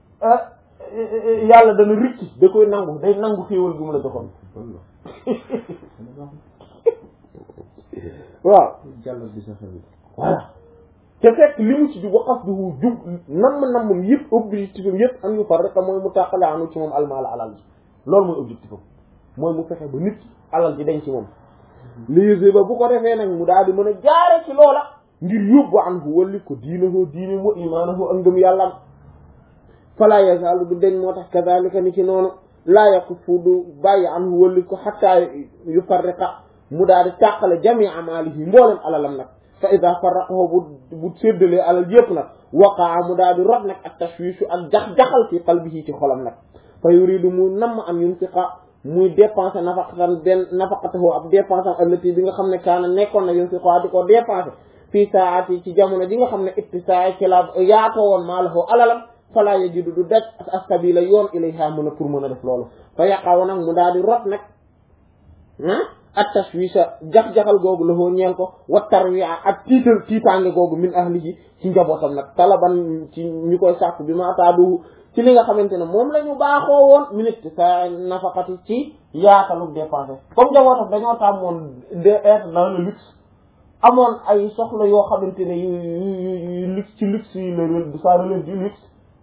yàlla dana ricci da koy nangu day nangu xéewal gi mu la joxoon waaw jàllal bi sa xel voilà te fekk li mu ci di waqaf duhu jub nam nammam yëpp objectif am yëpp am yu far rek mooy mu tàqale anu ci moom almaala alal ji loolu mooy objectif am mooy mu fexe ba nit ki alal ji dañ ci moom léegi ba bu ko defee nag mu daal di mën a jaare ci loola ngir yóbbu an hu walli ko diinahu diine wa imaanahu ak ngëm yàllam fala yazaalu du deñ moo tax kazalika ni ci noonu laa yakufu du bàyyi an hu walli ko xatta yu farriqa mu daal di tàqale jamii amaalihi mboolem alalam nag fa ida farraqahu bu bu séddalee alal yëpp nag waqaa mu daal di rot nag ak tashwiishu ak jax-jaxal fi qalbihi ci xolam nag fa yuridu mu namm am yunfiqa muy dépensé nafaqatan benn nafaqatahu ab dépensé am allati bi nga xam ne kaana nekkoon na yunfiqa di ko dépensé fii saati ci jamono ji nga xam ne ittisaa ci la yaatoo woon maa lahu alalam fala yajidu du daj as-sabila yoon ilayha mën a pour mën a def loolu fa yaqaw nag mu daal di rot nag at tashwisha jax-jaxal googu la foo ñeel ko wa tarwiya ak tiital tiitaange googu min ahlihi ci njabootam nag talaban ci ñu koy sàkk bi ma ataadu ci li nga xamante ne moom la ñu baaxoo woon minute sa nafaqati ci yaatalu dépensé comme njabootam dañoo tàmmoon de être dans le luxe amoon ay soxla yoo xamante ne yu yu luxe ci luxe yi la ça relève du luxe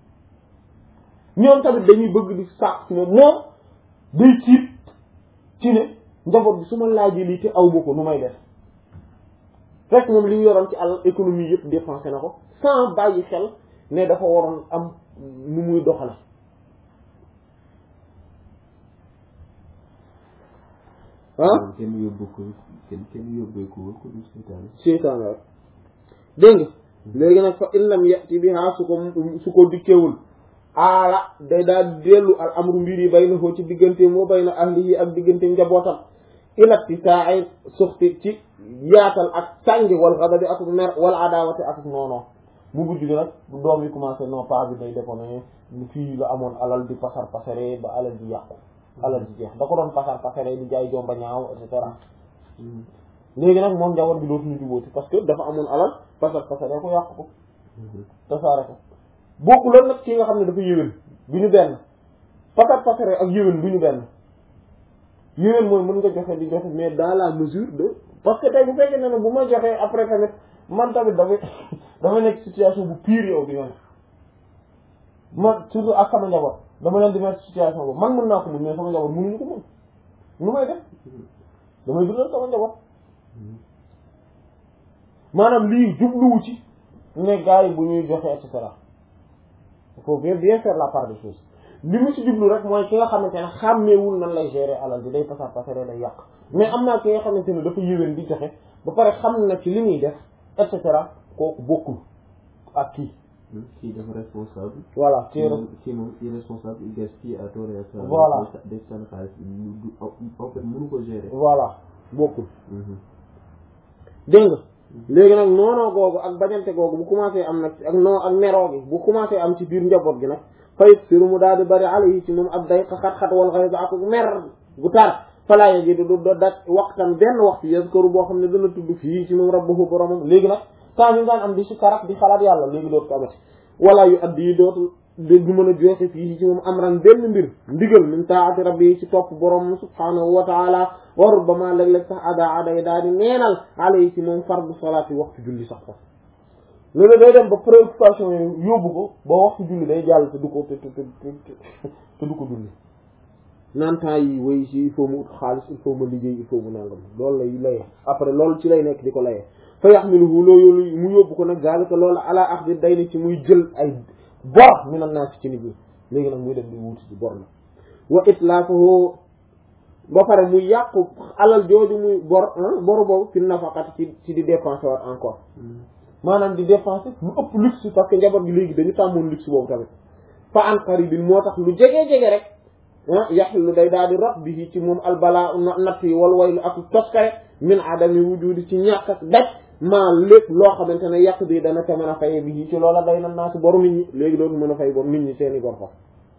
ñoom tamit dañuy bëgg di sàkk ci moom moom day tiit ci ne njaboot bi su ma laajee lii te aw ma ko nu may def fekk moom li ñu yoroon ci àll économie yëpp dépensé na ko sans bàyyi xel ne dafa waroon am nu muy doxale ah kenn yóbbu ko kenn kenn yóbbee ko ko du seytaane seytaane rek dégg nga léegi nag fa in lam yati biha su ko su ko dikkewul aala day daal dellu al amru mbir yi bay na foo ci diggante moo bay na ahlihi ak diggante njabootam ilatti saa ay suxti ci yaatal ak sàngi wal xadabi ak mer wal adawati ak noonoo mu mujj gi nag doom yi commencé non pas bi day déconné fii la amoon alal di pasar pasare ba alal di yàqu alal di jeex da ko doon pasar pasare di jaay jomba ñaaw et cetera léegi nag moom njaboot bi dootuñu jubóoti parce que dafa amoon alal pasar pasare ko yàqu ko tasaare ko bokku loolu nag ki nga xam ne dafa yéwén du ñu benn pasar pasare ak yéwén du ñu benn yéwén mooy mën nga joxe di joxe mais dans la mesure de parce que tey bu fekkee ne ne bu ma joxee après tamit man tamit dafay dama nekk situation bu pire yow bi nga ne man surtout ak sama njaboot dama leen di mettre situation boobu man mën naa ko mun mais sama njaboot mënuñu ko mun nu may def damay dundal sama njaboot maanaam lii jubluwu ci ne gars yi bu ñuy joxe et cetera il faut bien bien faire la part des choses li mu ci jublu rek mooy ki nga xamante ne xàmmeewul nan lay gérer alal bi day pasar pasare day yàq mais am naa ki nga xamante ne dafa yéwén di joxe ba pare xam na ci li muy def et cetera kooku bokkul ak kii kii dafa responsable voilà ci moom kii moom irresponsable il gaspille à tort et à travers Voilà. day sànni xaalis lu du en fait mënu ko gérer voilà bokkul dégg nga léegi nag noonoo googu ak bañante googu bu commencé am nag ak noo ak meroo gi bu commencé am ci biir njaboot gi nag fayit siru mu daal di bari alayhi ci moom ab day xat-xat wal xayba ak mer gu tar falaa yajidu du do daj waxtan benn waxtu yazkaru boo xam ne dana tudd fii ci moom rabbahu boromam léegi nag temps yi daan am di si karak di xalaat yàlla léegi dootu ko amati wala yu addi yi dootu du mën a joxe fii ci moom amran benn mbir ndigal min taati rabbi ci topp borom subhanahu wa taala wa rubbama léeg-léeg sax ada aday daal di neenal alayhi ci moom fardu salaati waxtu julli sax foofu léegi day dem ba préoccupation yi yóbbu ko ba waxtu julli day jàll te du ko te te te du ko julli naan temps yi way si il faut mu ut xaalis il faut ma liggéey il faut mu nangam loolu lay laye après loolu ci lay nekk di ko layee fa yaxmiluhu loolu mu yóbbu ko nag zalika loolu ala axdi day ni ci muy jël ay bor mi nan naa si ci nit ñi léegi nag muy dem di wuti ci bor na wa itlaafahu ba pare muy yàqu alal jooju muy bor bor boobu fi nafaqati ci ci di dépenser waat encore maanaam di dépenser lu ëpp luxe parce que njaboot gi léegi dañu tàmmoon luxe boobu tamit fa an qaribin moo tax lu jege-jege rek ah yaxlu day daal di rot bi ci moom albala natt yi wal waylu ak toskare min adami wujudi ci ñàkk ak daj maa lépp loo xamante ne yàq bi dana ca mën a faye bi ci loola day nan naa si boru nit ñi léegi dootu mën a fay bor nit ñi seeni bor fa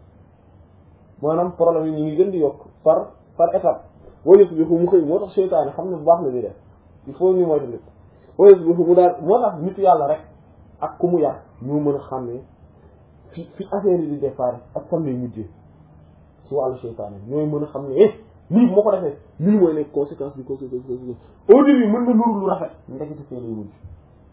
maanaam problème yi ñu ngi gën di yokk par par étape wayus bi fu mu xëy moo tax seytaane xam ne bu baax la di def il faut ñu moytu nit wayus bi fu mu daal moo tax nit yàlla rek ak ku mu yar ñu mën a xàmmee fi fi affaire yi di départ ak fan lay mujjee ci wàllu seytaane ñooy mën a xam ne eh lii moo ko defee lii mooy nekk conséquence bi conséquence conséquence au début mën na nuru lu rafet ndekete fee lay mujj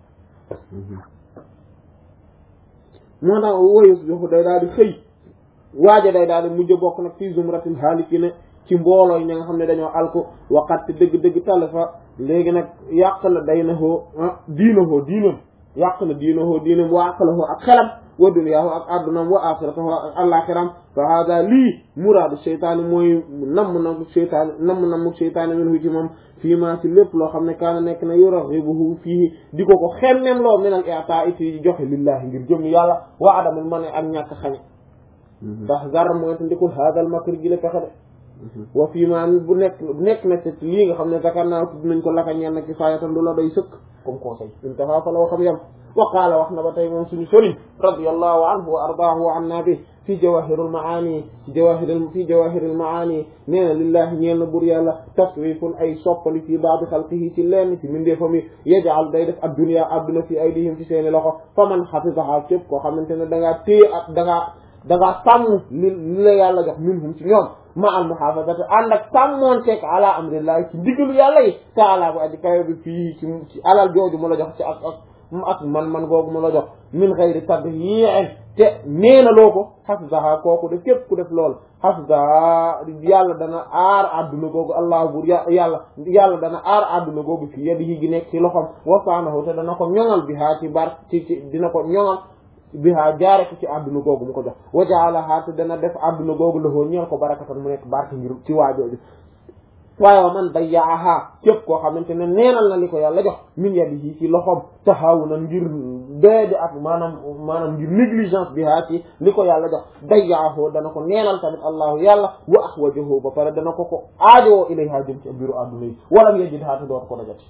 moo tax woyus joxu day daal di xëy waaja day daal di mujj bokk nag fii zumratil haalikina ci mbooloo yi ñi nga xam ne dañoo alku waqat dëgg-dëgg talifa léegi nag yàq na day na hoo diina hoo diinam yàq na diina hoo diinam wa aqlahu ak xelam wa duniyaahu ak addunam wa axiratahu ak alaxiram fa hada lii muraadu seytaani mooy namm na seytaani namm namm seytaani minhu ci moom fii maa ci lépp loo xam ne kaana nekk na yuraxibuhu fii di ko ko xemmem loo minal i'taa ci joxe lillahi ngir jëm yàlla wa adamul man ak ñàkk xañe ndax zar mooy te ndikul hadal makr gi la fexe de wa fii maa bu nekk nekk na ci lii nga xam ne zakar naa tudd nañ ko laka ñeen na ci faayatan du la doy sëkk comme conseil intaha fa la waxam yam wa qaala wax na ba tey moom suñu sëriñ radiyallahu anhu wa ardaahu wa anna bi fi jawahirul maani fi jawahiril fi jawahiril maani nee na lillahi ñeel na bur yàlla tasrifun ay soppali fi baadi xalqihi ci lenn ci mindeefam yi yajal day def ad dunya adduna fi aydihim ci seeni loxo fa man xafisaha képp koo xamante ne da ngaa téye ak da ngaa da ngaa sàmm li li la yàlla jox minhum ci ñoom ma al muhafazati ànd ak sàmmoon teeg ala amrillahi ci ndigalu yàlla yi taala bu aji kawe bi fii ci ci alal jooju mu la jox ci ak ak ak man-man googu mu la jox min xayri tadyi'in te neena loo ko xafdaha kooku de képp ku def lool xafdaha yàlla dana aar adduna googu allah bur yàlla yàlla dana aar adduna googu fi yadihi gi nekk ci loxom wasaanahu te dana ko ñoŋal bi haa ci bar ci ci dina ko ñoŋal bihaa jaare ko ci àdduna googu mu ko jox wajaalahaa te dana def àdduna googu loxoo ñeel ko barakatan mu nekk barke ngir ci waajooju waaye wa man dayyaaha képp koo xamante ne neenal na li ko yàlla jox min yadihi ci loxoom taxawunan ngir doyadi ak maanaam maanaam ngir négligence bihaa ci li ko yàlla jox dayyaahu dana ko neenal tamit allahu yàlla wa ahwajahu ba pare dana ko ko aajowoo ilayha jëm ci biiru àdduna yi wala ngeen jid haa te dootu ko dajati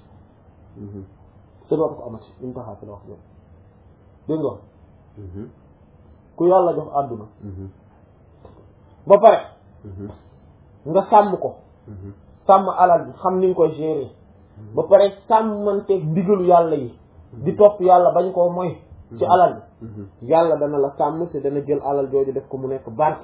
te dootu ko amati intaha fi la wax dégg nga ku yàlla jox àdduna ba pare nga sàmm ko sàmm alal bi xam ni nga koy gérer ba pare sàmmanteeg ndigalu yàlla yi di topp yàlla bañ koo moy ci alal bi yàlla dana la sàmm te dana jël alal jooju def ko mu nekk barke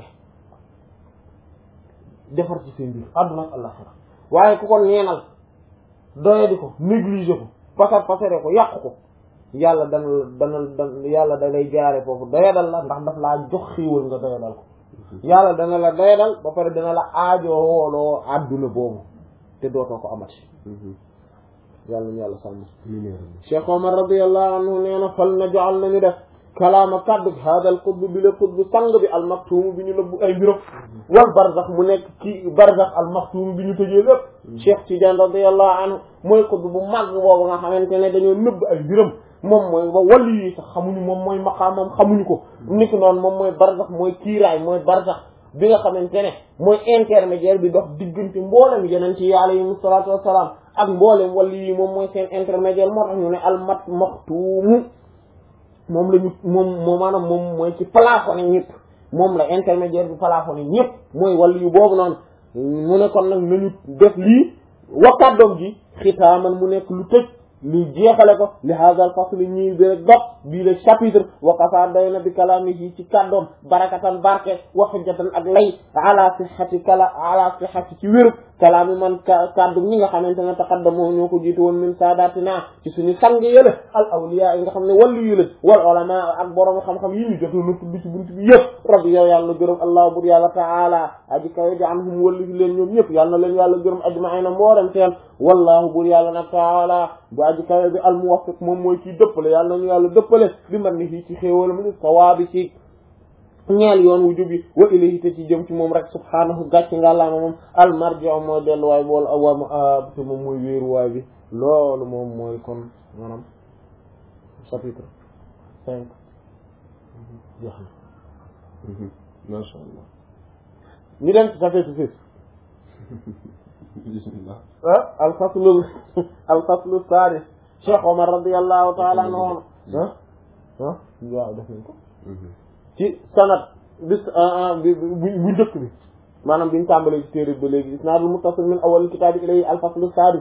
defar ci seen biir àdduna ak àllaxira waaye ku ko neenal doyadi ko négliger ko pasar pasare ko yàq ko yàlla dana dana dana yàlla da lay jaare foofu doyadal la ndax daf laa jox xiiwal nga doyadal ko yàlla dana la doyadal ba pare dana la aajooloo àdduna boobu te dootoo ko amati yàlla ñu yàlla sàmm Cheikh Omar radiyallahu anhu nee na fal na joxal nañu def kalaama kaddu haadal qutb bi la qutb sang bi almaktuum bi ñu nëbbu ay mbiram wal barzax mu nekk ci barzax almaktuum bi ñu tëjee lépp Cheikh Tidiane radiyallahu anhu mooy qutb bu mag boobu nga xamante ne dañoo nëbb ay mbiram moom mooy ba wàllu yi sax xamuñu moom mooy maqaamam xamuñu ko ni ki noonu moom mooy barzax mooy kiiraay mooy barzax bi nga xamante ne mooy intermédiaire bi dox diggante mboolem yeneen ci alayhimu salaatu wassalaam ak mboolem wàllu yi moom mooy seen intermédiaire moo tax ñu ne almat maxtuumu moom la ñu moom moo maanaam moom mooy ci plafonné ñëpp moom la intermédiaire bi plafonné ñëpp mooy wàllu yu boobu noonu mu ne kon nag nañu def lii wakkaat ji xitaaman mu nekk lu tëj lu jeexale ko li hadal fasl ñii bi rek dox bii le chapitre waqafa doy na bi kalaamihi ci kàddoom barakatan barke wa hujjatan ak lay ala sihhati kala ala sihhati ci wéru kalaami man kàddu ñi nga xamante ne taqaddamoo ñoo ko jiitu woon min saadatina ci suñu sang yële al awliya yi nga xam ne wallu yu la wal ulama ak borom xam-xam yi ñu jotoon na tudd ci buntu bi yëpp rabbi yow yàlla gërëm allah bur yàlla taala aji kawe ji anhum wallu leen ñoom ñëpp yàlla na leen yàlla gërëm ajmaina mboolem seen wallahu bur yàlla na taala bu aji kawe bi al muwaffiq moom mooy kii dëppale yàlla nañu yàlla dëppale bi man ni fii ci xéewal mu ni sawaabi ci ñeel yoon wu jubi wa ilayhi te ci jëm ci moom rek subhaanahu gàcc nga laama moom al marji'u mooy delluwaay bool wa te moom mooy wéeruwaay bi loolu moom mooy kon maanaam chapitre cinq jeex na masha Allah ñu dem ci chapitre six bismillah ah al faslu al faslu sadis Cheikh Omar radiyallahu ta'ala anhu ah ah waaw def nañ ko ci sanad bis bi bu njëkk bi maanaam biñu tàmbalee ci téere ba léegi isnaadul muttasil min awwal kitaabi ilayhi alfaslu sadis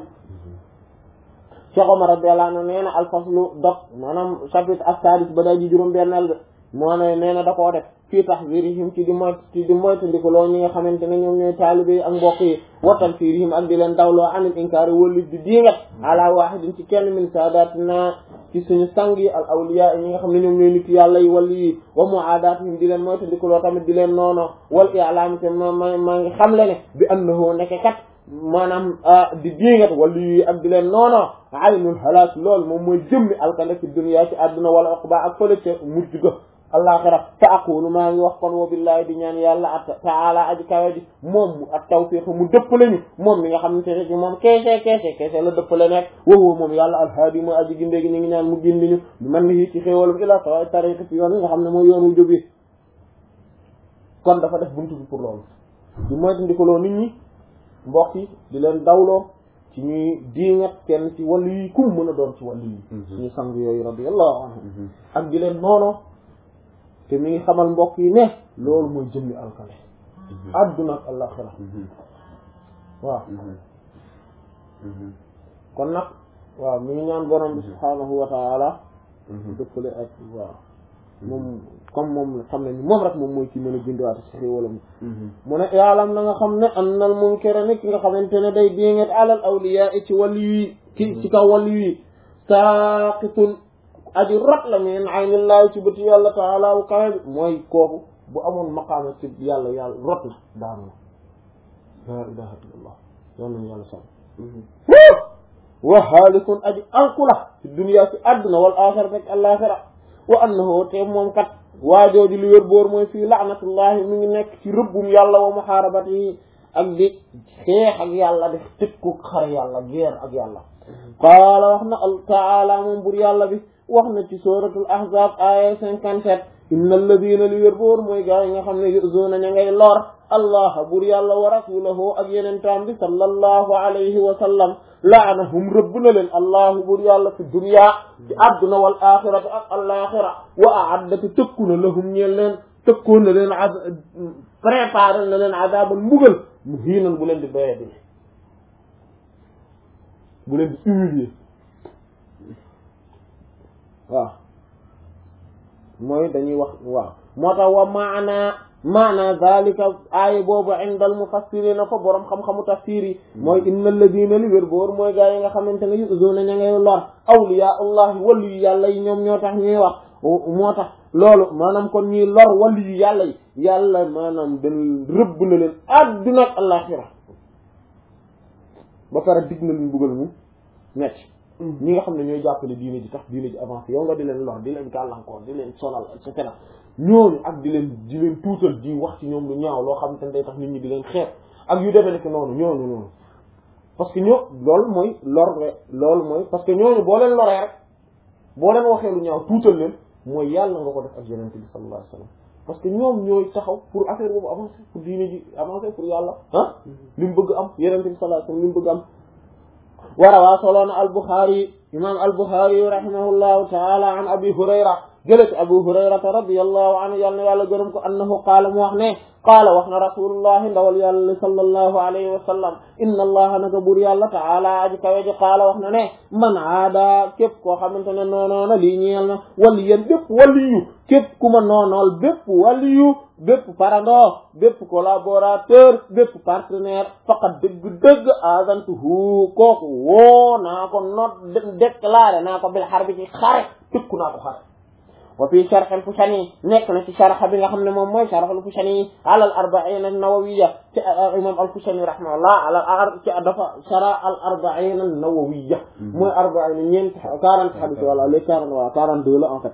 Cheikh Omar radiyallahu anhu nee na alfaslu dog maanaam chapitre ak sadis ba day ji juróom benneel bi moo ne nee na da koo def fii tahzirihim ci di moyt ci di moytandiku loo ñi nga xamante ne ñoom ñooy taalibe yi ak mbokk yi wattan fiirihim ak di leen dawloo anil inkaari wëllit di diingat ala wahidin ci kenn min saadatina ci suñu sang yi al awliya yi ñi nga xam ne ñoom ñooy nit yàlla yi wala yi wa muaadaatihim di leen moyta di ko loo tamit di leen noono wal i'laam te ma ma maa ngi xam le ne bi annahu nekk kat maanaam di diingat wala yi ak di leen noono aynul halaak loolu moom mooy jëmmi alkande fi dunya ci àdduna wala uqba ak fële ca mujj ga alaxira fa aqulu maa ngi wax kon wa billahi di ñaan yàlla at taala aji kawe ji moom mu ak tawfiq mu dëppale ñu moom mi nga xam ne te ci moom keese keese keese la dëppale nekk wowoo moom yàlla alhaadi mooy aji gindee gi ñu ngi ñaan mu gindi ñu lu mel ni ci xéewalam ila sawa tariq ci yoon yi nga xam ne mooy yoonu jóbi kon dafa def buntu bi pour loolu di moytandikoloo nit ñi mbokk yi di leen dawloo ci ñuy diingat kenn ci wàllu yi kum mën a doon ci wàllu yi suñu sang yooyu radiyallahu anhum ak di leen noono te mi ngi xamal mbokk yi ne loolu mooy jëmmi alkale adduna ak alaxira waaw kon nag waaw mi ngi ñaan borom bi subhaanahu wa taala dëppale ak waaw moom comme moom xam ne ni moom rek moom mooy ki mën a gindiwaate si xéewalam mu ne yaalam na nga xam ne annal munkara ni ki nga xamante ne day dingat alal awliya ci wàllu yi ci ci kaw wàllu yi saaqitun aji rot la min aynillahi ci bëti yàlla taala wu kawe bi mooy kooku bu amoon maqaama ci yàlla yàlla rot na daanu na la ilaha illallah yoon nañu yàlla sam wa haalikun aji alkula ci dunya ci àdduna wal axira rek alaxira wa annahu te moom kat waajooju li wér boor mooy fii laanatullahi mi ngi nekk ci rëbbum yàlla wa muharabati ak di xeex ak yàlla di tëkku xare yàlla guerre ak yàlla qaala wax na al taala moom bur yàlla bi wax na ci suratul ahzab aya cinquante-sept inna alladina li wér boor mooy gaa yi nga xam ne yuzuuna ña ngay lor allah bur yàlla wa rasulahu ak yeneen taam bi sallallahu alayhi wa sallam laanahum rëbb na leen allahu bur yàlla fi dunya ci adduna wal axirati ak alaxira wa aaddati tëkku na lahum ñeel leen tëkkoon na leen a préparé na leen adaban mbugal mu hiinan bu leen di doye di bu leen di humilier waaw mooy dañuy wax waaw moo tax wa maana maana zalika aaya boobu inda al mufassirina fa boroom xam-xamu tafsir yi mooy inna alladina li wér boor mooy gaa yi nga xamante ne yuzuna ña ngay lor awliya allahi wàllu yu yàlla yi ñoom ñoo tax ñuy wax moo tax loolu maanaam kon ñuy lor wàllu yu yàlla yi yàlla maanaam dañ rëbb na leen adduna ak alaxira ba pare dig na leen buggal mu metti ñi nga xam ne ñooy jàppale diine ji tax diine ji avancé yow nga di leen lor di leen gàllankoor di leen sonal et cetera ñooñu ak di leen di leen tuutal di wax ci ñoom lu ñaaw loo xam te ne day tax nit ñi di leen xeeb ak yu demee nekk noonu ñooñu noonu parce que ñoo loolu mooy lor nga loolu mooy parce que ñooñu boo leen loree rek boo leen waxee lu ñaaw tuutal leen mooy yàlla nga ko def ak yonent bi sallallahu alayhi wasallam parce que ñoom ñooy taxaw pour affaire boobu avancer pour diine ji avancer pour yàlla ah li mu bëgg am yonent bi sallallahu alayhi wasallam li mu bëgg am warawaa soloona al-Bukhari imam al-Bukhari rahimahullahu taala an abi hurayra jële ci abu hurayrata radiyallahu anhu yàlla na yàlla gërëm ko annahu qaala mu wax ne qaala wax na rasulullahi ndawal yàlla sallallahu alayhi wa sallam inna allaha naka buur yàlla taala aji kawe ji qaala wax na ne man aada képp koo xamante ne noonoona lii ñeel na wali yéen bépp waliyu képp ku ma noonool bépp waliyu bépp parando bépp collaborateur bépp partenaire faqat dëgg-dëgg azantuhu kooku woo naa ko not déclaré naa ko bil xar bi ci xare tëkku naa ko xare wa fi sharh al-Fushani nekk na ci sharh bi nga xam ne moom mooy sharh al-Fushani ala al-arba'in an-nawawiyya ci imam al-Fushani rahimahullah ala ci dafa sharh al-arba'in an-nawawiyya mooy arba'in ñeent quarante hadith wala les quarante waa quarante deux la en fait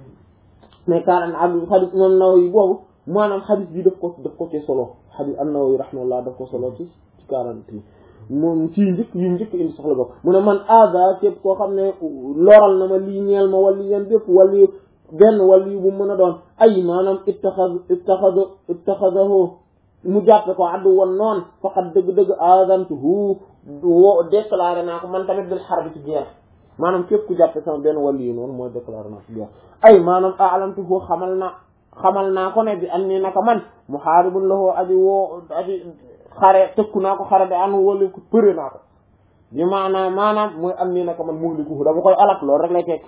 mais quarante hadith moom Nawawi boobu maanaam hadith bi daf ko daf ko ci solo hadith an-Nawawi rahimahullah daf ko solo ci ci quarante yi moom ci njëkk yu njëkk indi soxla bokk mu ne man aada képp koo xam ne loral na ma lii ñeel ma wali yeen bépp wali benn wàll yu bu mën a doon ay maanaam ittaxad ittaxad ittaxadahu mu jàppe ko addu woon noon faqat dëgg-dëgg adantuhu wo déclaré naa ko man tamit bil xarbi ci guerre maanaam képp ku jàppe sama benn wàll yu noonu mooy déclaré naa ko guerre ay maanaam alamtuhu xamal na xamal naa ko ne bi an nii naka man muhaaribun lahu aji woo aji xare tëkku naa ko xare de anu wala ko përe naa ko bi maanaam maanaam mooy an nii naka man muhlikuhu dama koy alak loolu rek lay tekki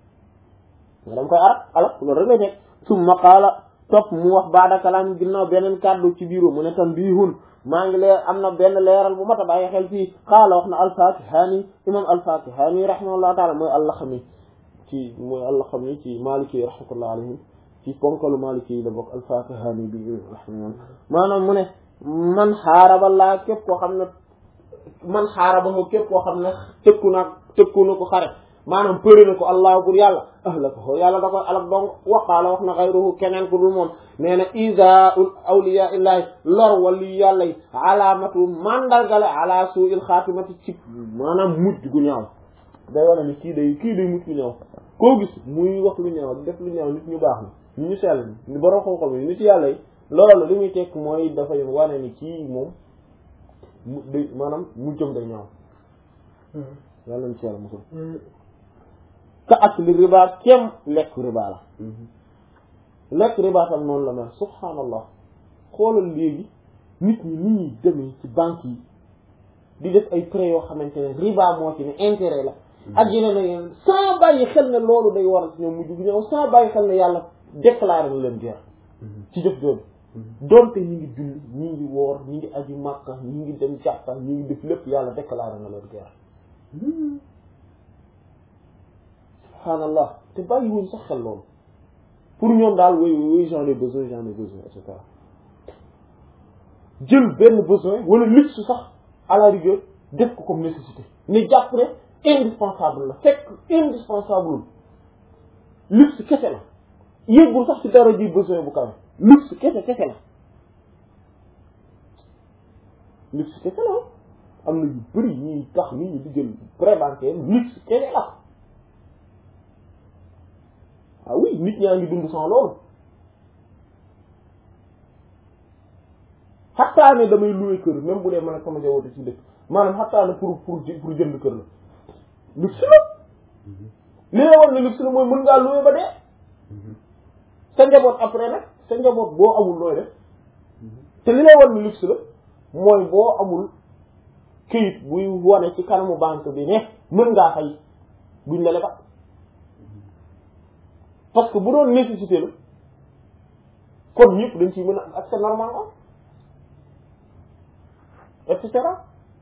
nga dama koy arab alak loolu rek lay nekk summa qaala topp mu wax baada kalaam ginnaaw beneen kàddu ci biiru mu ne tam biihun maa ngi leer am na benn leeral bu mat a bàyyi xel fii qaala wax na alfatihani imam alfatihani rahimahullahu taala mooy allaxami ci mooy allah xam ni ci maliki yi rahmatullah alayhim ci ponkalu maliki yi la bokk alfakahani bi rahman maanaam mu ne man xaaraba laa képp koo xam ne man xaaraba ko képp koo xam ne tëkku na tëkku na ko xare maanaam përi na ko allah pour yàlla ahlaka ko yàlla da koy alak donc waqaala wax na xayruhu keneen ku dul moom nee na isa awliya illahi lor wali yàlla yi alaamatu mandargale ala suu il xaatimati ci maanaam mujj gu ñaaw day wane ni kii day kii day mujj gu ñaaw koo gis muy wax lu ñaaw di def lu ñaaw nit ñu baax ni ñu ñu sell ni borom xam-xam yi nit yàlla yi loolu li muy tekk mooy dafay wane ni kii moom mu day maanaam mujjam day ñaaw yàlla na ci yàlla musul ka akli riba kem lekk riba la lekk riba tam noonu la mel subhaanallah xoolal léegi nit ñi ni ñuy demee ci banque yi di def ay prêts yoo xamante ne riba moo ci ne intérêt la ak yeneen ak yeneen sans bàyyi xel ne loolu day waral ci ñoom mujj gu ñëw sans bàyyi xel ne yàlla déclaré na leen guerre ci jëf jooju donte ñi ngi julli ñi ngi woor ñi ngi aju màkka ñi ngi dem jàkka ñi ngi def lépp yàlla déclaré na leen guerre subhaanallah te bàyyi wuñ sax xel loolu pour ñoom daal woy woy j'en ai besoin j'en ai besoin et cetera jël benn besoin wala luxe sax à la rigueur def ko comme nécessité ne jàpp ne indispensable la fekk indispensable luxe kese la yëggul sax ci dara ji besoin bu kawe luxe kese kese la luxe kese la am na yu bëri ñuy tax nit ñi di jël prébancaire luxe kese la ah oui nit ñaa ngi dund sans loolu xattaa ne damay louer kër même bu dee man ak sama jawwatu ci dëkk maanaam xattaa ne pour pour pour jënd kër la luxe la li la war ne luxe la mooy mën ngaa louer ba dee sa njaboot après nag sa njaboot boo amul looy def te li lay war ne luxe la mooy boo amul këyit buy wane ci kanamu banque bi ne mën ngaa fay duñ la lebal parce que bu doon nécessité la kon ñëpp dañ ciy mën a am accès normalement et cetera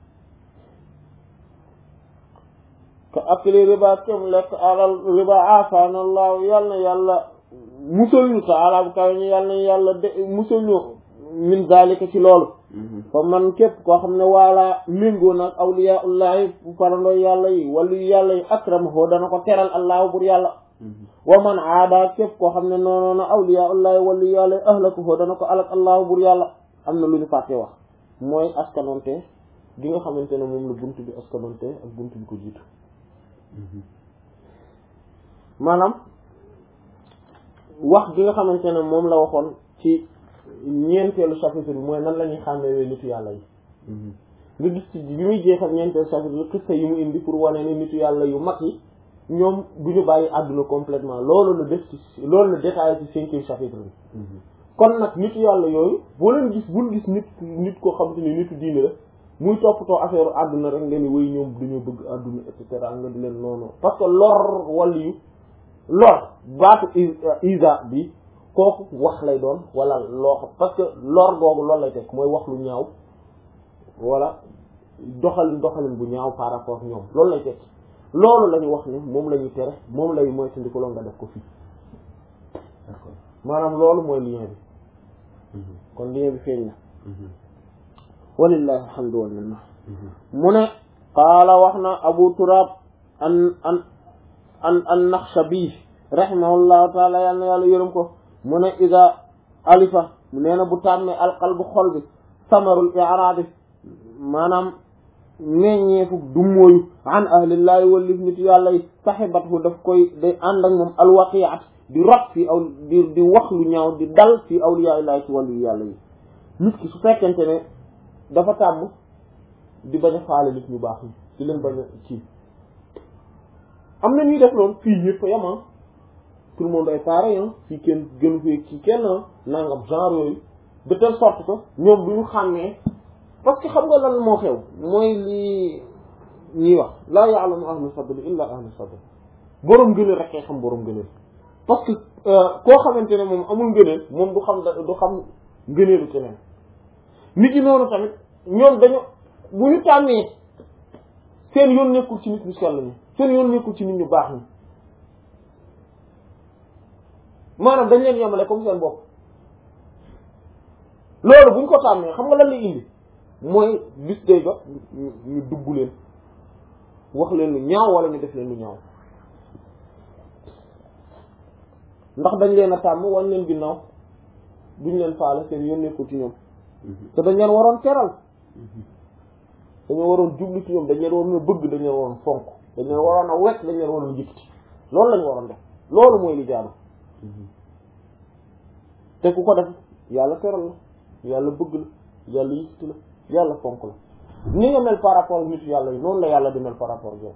ka akli riba kem lekk alal riba afanallahu yàlla na yàlla musal ñu taala bu kaw ñu yàlla na yàlla de musal ñu min zalika ci loolu fa man képp koo xam ne waala méngoo nag awliyaullahi farandooy yàlla yi wàllu yàlla yi akramahu dana ko teral allahu bur yàlla wa man aada képp koo xam ne noonoona awliyaullahi wàllu yàlla yi ahlakuhu dana ko alak allahu bur yàlla am na lu ñu fàtte wax mooy askanonte gi nga xamante ne moom la bunt bi askanonte ak bunt bi ko jiitu maanaam wax gi nga xamante ne moom la waxoon ci ñeenteelu chapitre bi mooy nan la ñuy xàmmee nitu yàlla yi nga gis ci bi muy jeexal ñeenteelu chapitre bi xissa yi mu indi pour wane ni nitu yàlla yu mag yi ñoom du ñu bàyyi àdduna complètement loolu la def ci loolu la détaillé ci cinquième chapitre bi kon nag nitu yàlla yooyu boo leen gis bul gis nit nit koo xamante ni nitu diine la muy toppatoo affaire àdduna rek nga ni way ñoom dañoo bëgg àdduna et cetera nga di leen noonu parce que lor wàll yu lor baatu isa bi kooku wax lay doon wala loo xam parce que lor googu loolu lay teg mooy wax lu ñaaw wala doxalin doxalin bu ñaaw par rapport ak ñoom loolu lay teg loolu la ñu wax ni moom la ñuy tere moom lay moytandiku loolu nga def ko fii d'accord maanaam loolu mooy lien bi kon lien bi feeñ na walillahi alhamdu wal minna mu ne qaala wax na abu turab an an an an naxshabi rahimahullahu taala yàlla na yàlla yërëm ko mu ne ida alifa nee na bu tàmmee alqalbu xol bi samarul iraadi maanaam meññeefu du mooyu an ahlillahi wallif nit yàlla yi saxibathu daf koy day ànd ak moom alwaqiat di rot fii aw di di wax lu ñaaw di dal fii awliya illahi ci wàllu yàlla yi nit ki su fekkente ne dafa tàmm di bañ a faale nit ñu baax ñi di leen bañ a ci am na ñuy def loolu fii ñëpp yam ah tout le monde est pareil ah fii kenn gënu fee ci kenn nangam genre yooyu de telle sorte que ñoom du ñu xàmmee parce que xam nga lan moo xew mooy li ñuy wax laa ya'lamu ahlu fadli illa ahlu fadl boroom gëneel rek kay xam boroom gëneel parce que koo xamante ne moom amul ngëneel moom du xam du xam ngëneelu keneen nit ñi noonu tamit ñoom dañu bu ñu tàmmee seen yoon nekkul ci nit ñu sell ñi seen yoon nekkul ci nit ñu baax ñi maanaam dañ leen yemale comme seen bopp loolu buñ ko tàmmee xam nga lan lay indi mooy bis day jot ñu ñu dugg leen wax leen lu ñaaw wala ñu def leen lu ñaaw ndax dañ leen a tàmm wañ leen ginnaaw duñ leen faale seen yónnee ko ci ñoom te dañ leen waroon teral dañoo waroon jublu ci ñoom dañ leen waroon a bëgg dañ leen waroon fonk dañ leen waroon a wekk dañ leen waroon a yëkkati loolu lañ waroon def loolu mooy li jaadu te ku ko def yàlla teral la yàlla bëgg la yàlla yëkkati la yàlla fonk la ni nga mel par rapport ak nit yàlla yi noonu la yàlla di mel par rapport ak yow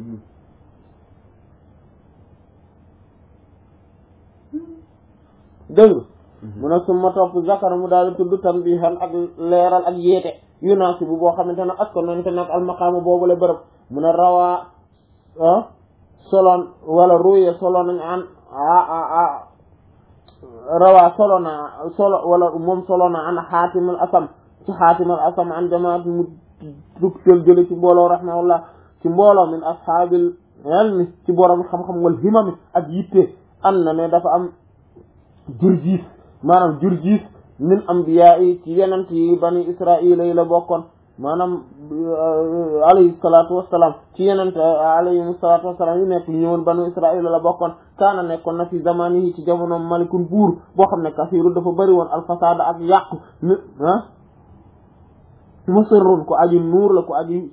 dégg mu ne suma topp zakara mu daal di tudd tambihan ak leeral ak yeete yunaasi bu boo xamante ne askanante nag almaqaama boobu la bërëb mu ne rawaa solon wala ruye solo nañ an a rawaa solo na solo wala moom solo na an xaatimal asam ci xaatimal asam an jamaat mu dugtal jële ci mbooloo rahimahullah ci mbooloo min ashaabil ilmi ci borom xam-xam wal himami ak yitte am na ne dafa am jurjiis maanaam jurjiis min ambiya yi ci yenent yi bani israila yi la bokkoon maanaam alayhi salatu wassalam ci yenent alayhi salatu wassalam yu nekk ñëwoon banu israila la bokkoon kaana nekkoon na fi zamani yi ci jamono malikun buur boo xam ne kasiiru dafa bëri woon alfasada ak yàqu mi ah musirrun ku aji nuur la ku aji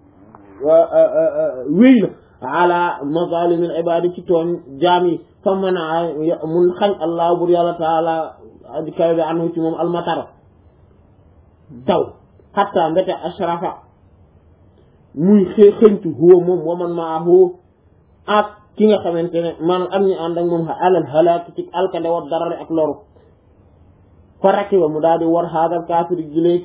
wéy la ala mazalimil ibadi ci tooñ jaam yi fa mën a mun xañ allah bur yàlla taala aji kawe bi anhu ci moom almatara taw xatta mbete ashrafa muy xë xëñtu huwa moom waman maahu ak ki nga xamante ne maanaam am ñu ànd ak moom alal halaak ci alkande war darare ak loru fa rakiba mu daal di war haadal kaafir gileeg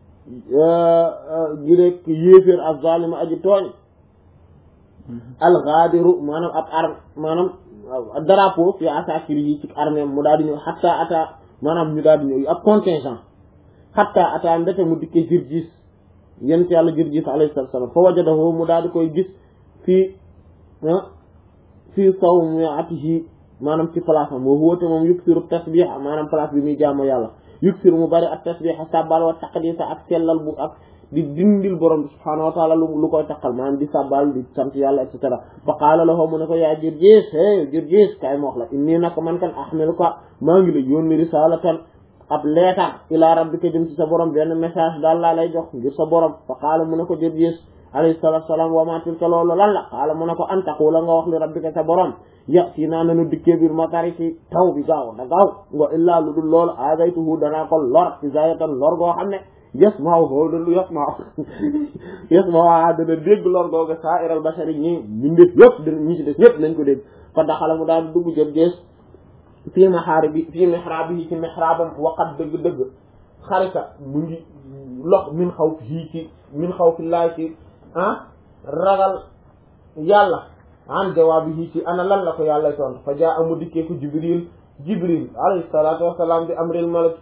gileeg yéeféer az-zalima aji tooñ alxaadiru maanaam ab ar maanaam drapeau fi asakir yi ci armée mu daal di ñëw xatta ata maanaam ñu daal di ñëw ab contingent xatta ata mbete mu dikkee Jirjis yent yàlla Jirjis alayhi salaam fa wajadahu mu daal di koy gis fii fii sawmiatihi maanaam ci place am wa huwa te moom yuksiru tasbih maanaam place bi muy jaamu yàlla yuksiru mu bari ak tasbih sabbal wa taqdisa ak sellal bu ak di dindil borom bi subhaanahu wa taala lu lu koy takkal maanaam di sabbal di sant yàlla et cetera fa qaala lahu mu ne ko yaa Jirjis hey Jirjis kay ma wax la inni naka man kan ahmiluka maa ngi la yónni risalatan ab leetar ila rabbika jëm ci sa borom benn message daal laa lay jox ngir sa borom fa qaala mu ne ko Jirjis alayhi salaatu salaam wa ma tilka loolu lan la qaala mu ne ko an taqula nga wax li rabbika sa borom yati naa nanu dikkee biir matari ci taw bi gaaw da gaaw nga illaa lu dul loolu aadaytuhu danaa ko lor izayatan lor goo xam ne yasma'u hoodalu yasma'u yasma'u a dana dégg lor googa sa'iral bashari ñi mbindeef yëpp dina ñi ci des ñëpp nañ ko dégg fa daxala mu daal dugg jël gees fii maharibi fii mihrabihi ci mihrabam waqat dëgg-dëgg xarita mu ngi lox min xaw fii ci min xaw fi laay ci ah ragal yàlla an jawaabihi ci ana lan la ko yàlla toon fa jaa amu dikkee ko jibril jibril alayhi salaatu wasalaam bi amril malik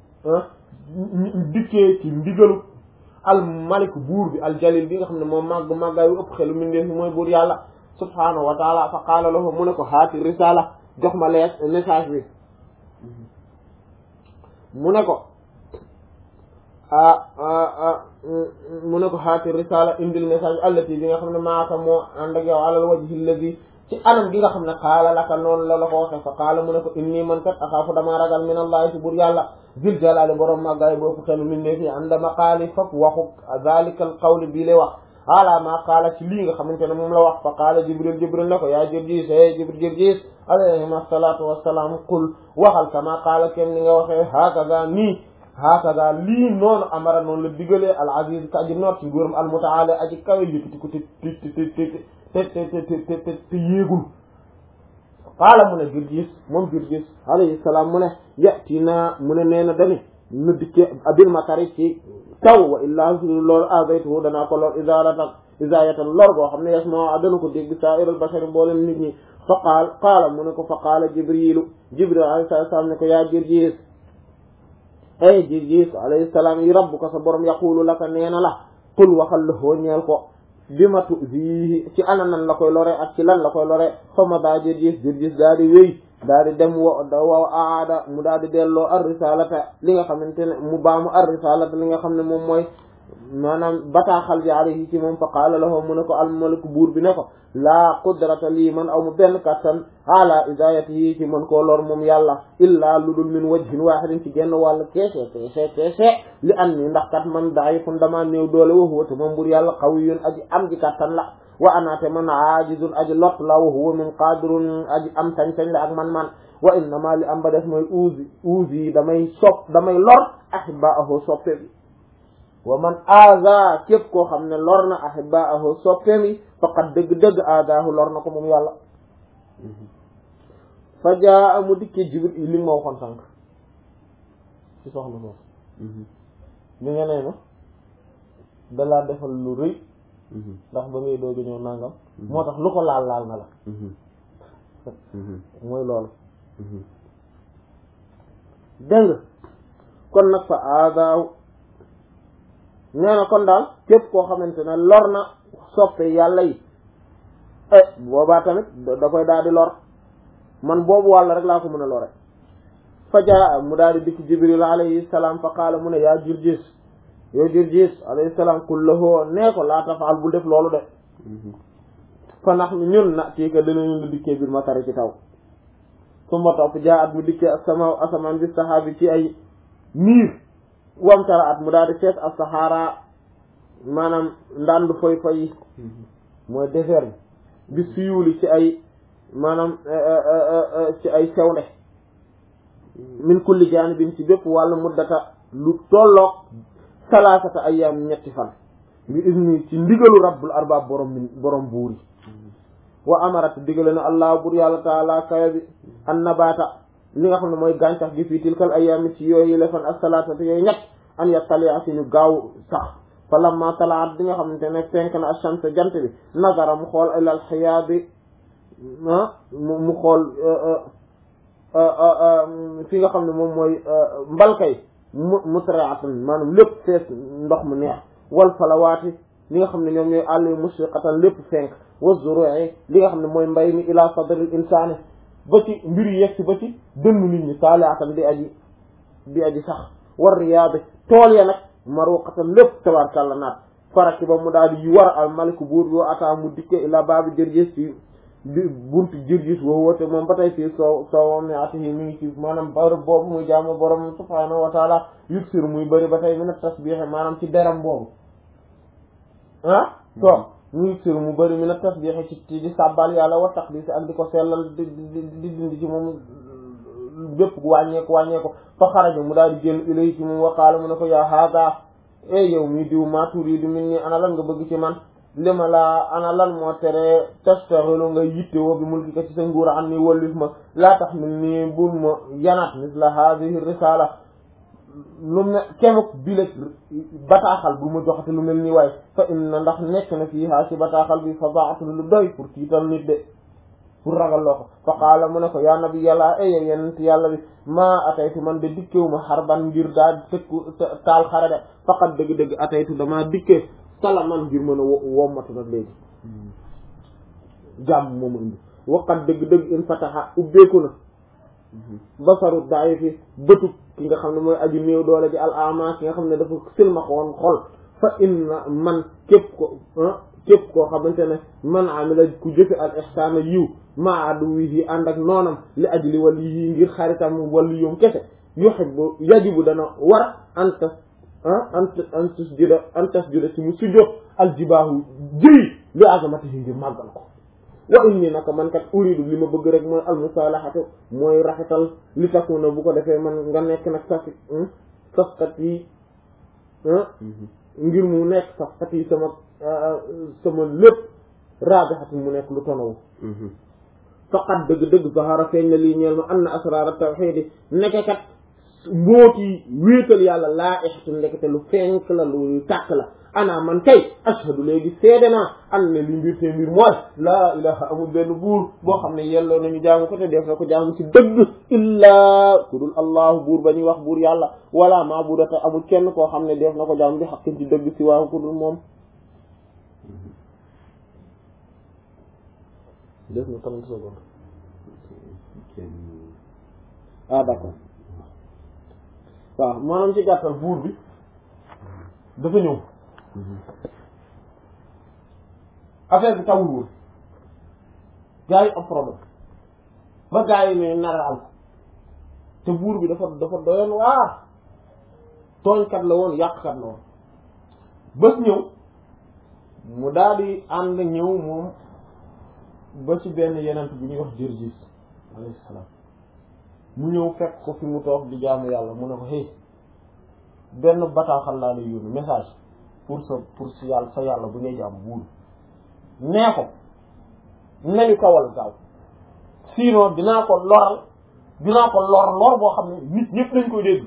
dikkee ci ndigalu al malik buur bi al jalil bi nga xam ne moom màgg màggaay yu ëpp xelu mindee fi mooy buur yàlla subhaanahu wa taala fa qaala lahu mu ne ko haati risala jox ma lees message bi mu ne ko mu ne ko haati risala indil message allati bi nga xam ne maaka moo ànd ak yow alal wajhi alladi ci anam gi nga xam ne qaala laka noonu la la ko waxe fa qaala mu ne ko inni man kat axaafu damaa ragal min allahi ci bur yàlla zil jalaali borom màggaay boofu xelu min ne fii ànda maqaali fop waxu zalika al qawli bii lay wax ala ma qaala ci lii nga xamante ne moom la wax fa qaala jibril jibril ne ko yaa Jirjiis e jibril Jirjiis alayhim assalatu wassalaam qul waxal kama qaala kem ni nga waxee hakaza nii hakaza lii noonu amara noonu la digalee al aziz ka aji noot ci nguuram al mutaala aji kawe yëkkati ko te te te te te te te te yéegul qaala mu ne Jirjiis moom Jirjiis alayhi salaam mu ne yatina mu ne nee na dani nu dikke abil matari ci taw wa illaa su loolu azaytuhu danaa ko lor isaratan isayatan lor boo xam ne yasma dana ko dégg sa'iral bashari mboolem nit ñi fa qaal qaala mu ne ko fa qaala jibrilu jibril alayhi salaam ne ko yaa Jirjiis ay Jirjiis alayhi salaam yi rabbuka sa borom yaqulu laka nee na la qul waxal la hoo ñeel ko bi ma tuzihi ci ana nan la koy lore ak ci lan la koy lore fa ma daa Jirjiis Jirjiis daa di wéy daal di dem wo wa aada mu daal di delloo ar risalata li nga xamante ne mu baamu ar risalata li nga xam ne moom mooy maanaam bataaxal bi alayhi ci moom fa qaala lahu mu ne ko almaliku buur bi ne ko laa qudrata lii man aw mu benn kattan ala idayatihi ci mën koo lor moom yàlla illaa lu dul min wajhin wahidin ci genn wàll keese keese keese li an ni ndax kat man da'ifun dama néew doole wa huwa te moom buur yàlla qawiyyun aji am ji kattan la wa anaate man aajizun aji lot la wa huwa min qadirun aji am sañ-sañ la ak man-man wa innama li am ba def mooy uusi uusi damay sopp damay lor ahibbaahu soppe bi wa man aaza képp koo xam ne lor na ahibbaahu soppe mi faqad dëgg-dëgg aazaahu lor na ko moom yàlla fa jaa mu dikkee jibril li nga ma waxoon sànq ci soxna soosu mi nga nee na dalaa defal lu rëy ndax ba ngay dooga ñëw nangam moo tax lu ko laal laal na la mooy loolu dégg nga kon nag fa aadaaw nee na kon daal képp koo xamante ne lor na soppe yàlla yi eh boobaa tamit da koy daal di lor man boobu wàlla rek laa ko mën a lore fa jaa mu daal di dikk jibril alayhi salaam fa qaala mu ne yaa Jurjis yow Jurjis alayhi salaam qul lahu nee ko laa tafaal bul def loolu de fa nax mi ñun na tii ka dinañu la dikkee biir matari ci taw summa topp jaa at mu dikkee asama asamaan bi saxaabi ci ay niir wamtara at mu daal di fees ak saxaara maanaam ndandu foy foy yi mooy désert bi bi suyuuli ci ay maanaam ci ay sewnde min kulli jaanibin ci bépp wàllu muddata lu tolloog salaasata ayyaam ñetti fan bi izni ci ndigalu rabbul arbaab borom min borom buur yi wa amarat digale na allah bur yàlla taala kawe bi an nabaata li nga xam ne mooy gàncax gi fii tilkal ayyaami ci yooyu lefan ak salaasata yooyu ñett an yattalia si ñu gaaw sax fa lamma talaat bi nga xamante ne fenk na ash-shams jant bi nazara mu xool ilal xiyaabi mu xool fi nga xam ne moom mooy mbalkay mu mutraatan maanaam lépp fees ndox mu neex wal falawaati li nga xam ne ñoom ñooy àll yu mushriqatan lépp fenk wa zuru'i li nga xam ne mooy mbay mi ila sadril insaani ba ci mbir yi yegg si ba ci dënnu nit ñi saaliatan di aji di aji sax war riyaade tool ya nag maruqatan lépp tabarkàlla naat faraki ba mu daal di war al maliku buur bi wa ataa mu dikke ila baabi jërgis ci bi buntu jërgis woo woote moom ba tey fii soo soowam ne atihi mi ngi ci maanaam bërëb boobu muy jaamu borom subhaanahu wa taala yuksir muy bëri ba tey mi na tasbiix maanaam ci deram boobu ah so mu yuksir mu bëri mi na tasbiix ci ci di sàbbal yàlla wa taqdis ak di ko sellal di di di dindi ci moom bépp wàññeeku wàññeeku fa xaraja mu daal di génn ilay ci moom waqaala mu ne ko yaa haada e yow mi diw maa turiidu min ni ana lan nga bëgg ci man li ma laa ana lan moo tere tastaxilu nga yitte woo bi mulki ka ci sa nguur an ni wallif ma laa tax mil nii bul ma yanaat misla haadihi risala lu me kemuk bileg bataaxal bu ma joxate lu mel nii waaye fa inna ndax nekk na fii haa ci bataaxal bi fa baatu lu doy pour tiital nit de pour ragal loo ko fa qaala mu ne ko yaa nabi yàlla e yow yenent yàlla bi maa ataytu man de dikkewu ma xarban ngir daal tëkku taal xare de faqat dëgg-dëgg ataytu damaa dikkee salaman ngir mën a wommatu nag léegi jàmm moomu indi waqat dëgg-dëgg in fataha ubbeeku na basaru daayi fi bëtu ki nga xam ne mooy aji néew doole ji al ama ki nga xam ne dafa silmax woon xol fa inna man képp ko képp koo xamante ne man amila ku jëfe al ihsaana yiw ma aduwihi ànd ak noonam li ajli waliyi ngir xaritam waliyum kese yuhibbu yajibu dana war antas ant antas juda antas juda ci mu sujjóot aljibaahu jëy li azamatihi ngir màggal ko wa inni naka man kat uridu li ma bëgg rek mooy almusalahatu mooy rafetal li takuna bu ko defee man nga nekk nag safi safkat yi ngir mu nekk safkat yi sama sama lépp raabixatu mu nekk lu tonawu faqat dëgg-dëgg zahara feeñ na lii ñeel ma anna asraara tawxiidi nekk kat mbooti wéetal yàlla laa ixatu ndekete lu fenk la lu tàkk la ana man kay ashhadu léegi seede naa an ne li mbir te mbir mooy laa ilaha amul benn buur boo xam ne yelloo nañu jaamu ko te def na ko jaamu ci dëgg illaa ku dul allahu buur ba ñuy wax buur yàlla wala maabudata amul kenn koo xam ne def na ko jaamu bi xaqin ci dëgg si waaw ku dul moom def na trente secondes kenn ah d'accord waaw maanaam ci gàttal buur bi dafa ñëw affaire bi tawul woon gars yi am problème ba gars yi ne nar a am te buur bi dafa dafa doyoon waa tooñkat la woon yàqkat la woon bés ñëw mu daal di ànd ñëw moom ba ci benn yenent bi ñuy wax Jërjis alayhi salaam mu ñëw fekk ko fi mu toog di jaamu yàlla mu ne ko hey benn bataaxal laa lay yónni message pour sa pour si yàlla sa yàlla bu ngay jaam buur nee ko nañu kawal gaaw sinon dinaa ko loral dinaa ko lor lor boo xam ne nit ñëpp lañ koy dégg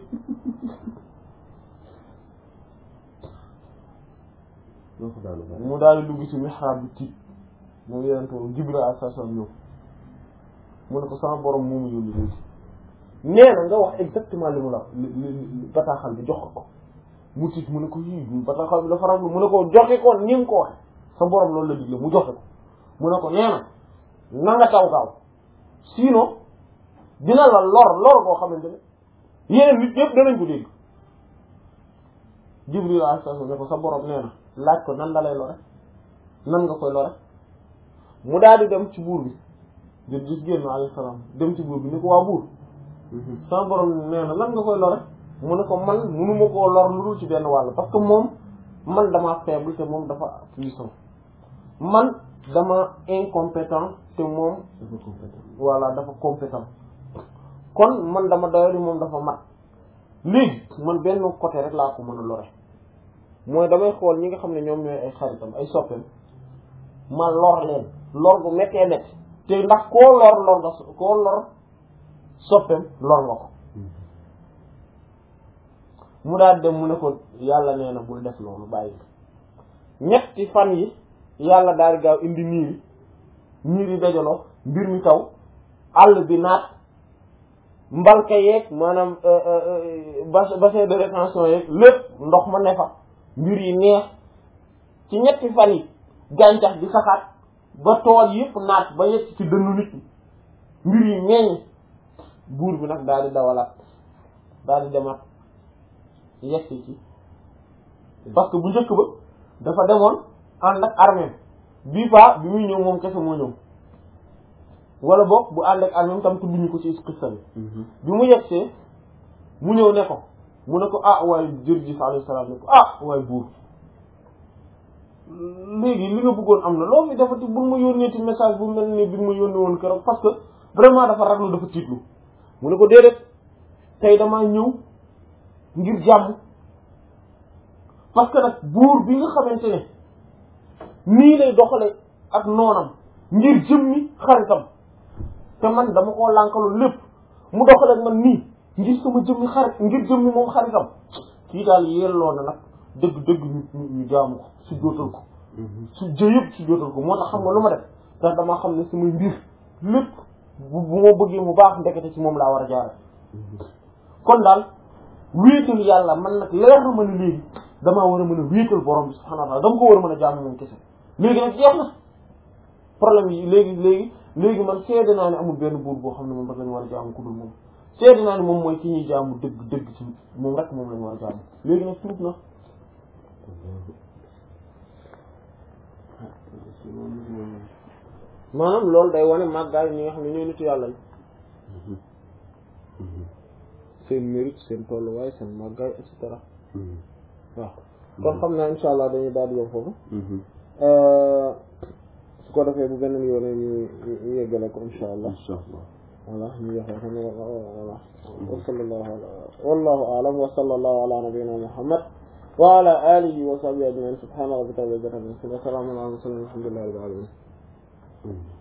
loo ko daanu bari mu daal di dugg ci mihrab bi tiit moom yeneen tool Jibril alayhi salaam ñëw mu ne ko sama borom moomu yónni léegi nee na nga wax exactement li mu la li li bataaxal bi jox ko ko mu tiit mu ne ko yii bataaxal bi dafa raglu mu ne ko joxe ko ni nga ko waxe sa borom loolu la digle mu joxe ko mu ne ko nee na na nga taw gaaw sinon dina la lor lor boo xamante ne yeneen nit ñëpp danañ ko dégg Jibril alayhi salaam ne ko sa borom nee na laaj ko nan la lay lore nan nga koy lore mu daal di dem ci buur bi jot gis génn alayhi salaam dem ci buur bi ni ko waa buur sama borom nee na lan nga koy lore mu ne ko man munuma koo lor lu dul ci benn wàll parce que moom man dama faible te moom dafa puissant man dama incompétent te moom dafa compétent voilà dafa compétent kon man dama doyadi moom dafa mat léegi man benn côté rek laa ko mën a lore mooy damay xool ñi nga xam ne ñoom ñooy ay xaritam ay soppeem ma lor leen lor bu méttee métti te ndax koo lor lor nga koo lor soppeem lor nga ko mu daal dem mu ne ko yàlla nee na bul def loolu bàyyi ñetti fan yi yàlla daal di gaaw indi niir yi niir yi dajaloo mbir mi taw àll bi naat mbalka yeeg maanaam bas bassin de rétention yeeg lépp ndox ma ne fa mbir yi neex ci ñetti fan yi gàncax bi saxaat ba tool yëpp naat ba yegg ci dënnu nit ñi mbir yi meññ buur bi nag daal di dawalaat daal di demaat yegg ci parce que bu njëkk ba dafa demoon ànd ak armée bii fa bi muy ñëw moom kese moo ñëw wala boog bu ànd ak armée tam tudduñu ko ci xissa bi bi mu yegsee mu ñëw ne ko mu ne ko ah waaye Jërjis alayhi salaam ne ko ah waaye buur léegi li nga bëggoon am na loo fi defati bu ma yónnee ci message bu mel ni bi ma yónnee woon keroog parce que vraiment dafa raglu dafa tiitlu mu ne ko déedéet tey damaa ñëw ngir jàmm parce que nag buur bi nga xamante ne nii lay doxale ak noonam ngir jëmmi xaritam te man dama koo lànkalu lépp mu doxale ak man nii ngir sama jëmmi xarit ngir jëmmi moom xaritam kii daal yelloo na nag dëgg dëgg ñu ñu jaamu ko su jootal ko su jë yëpp su jootal ko moo tax xam nga lu ma def ndax damaa xam ne samay mbir lépp bu bu ma bëggee mu baax ndekete ci moom laa war a jaare kon daal wéetal yàlla man nag leer na ma ne léegi damaa war a mën a wéetal borom bi subhanahu wa ta'ala dama ko war a mën a jaamu moom kese léegi nag jeex na problème yi léegi léegi léegi man seede naa ne amul benn buur boo xam ne moom rek lañu war a jaamu ku dul moom seede naa ne moom mooy ki ñuy jaamu dëgg dëgg ci moom rek moom lañu war a jaamu léegi nag tuub na maanaam loolu day wane màggaay ñi nga xam ne ñooy nitu yàlla seen mérite seen tolluwaay seen màggaay et cetera waaw kon xam naa insha allah dañuy daal di yom foofu su ko defee bu beneen yoone ñu ñu yeggale ko insha allah insha allah voilà ñu yoxee xam voilà wa sallallahu ala wallahu a'lam wa sallallahu ala nabiyyina muhammad wa ala alihi wa sahbihi ajma'in subhana rabbika rabbil izzati amma yasifun wa salamun ala al mursalin walhamdulillahi rabbil alamin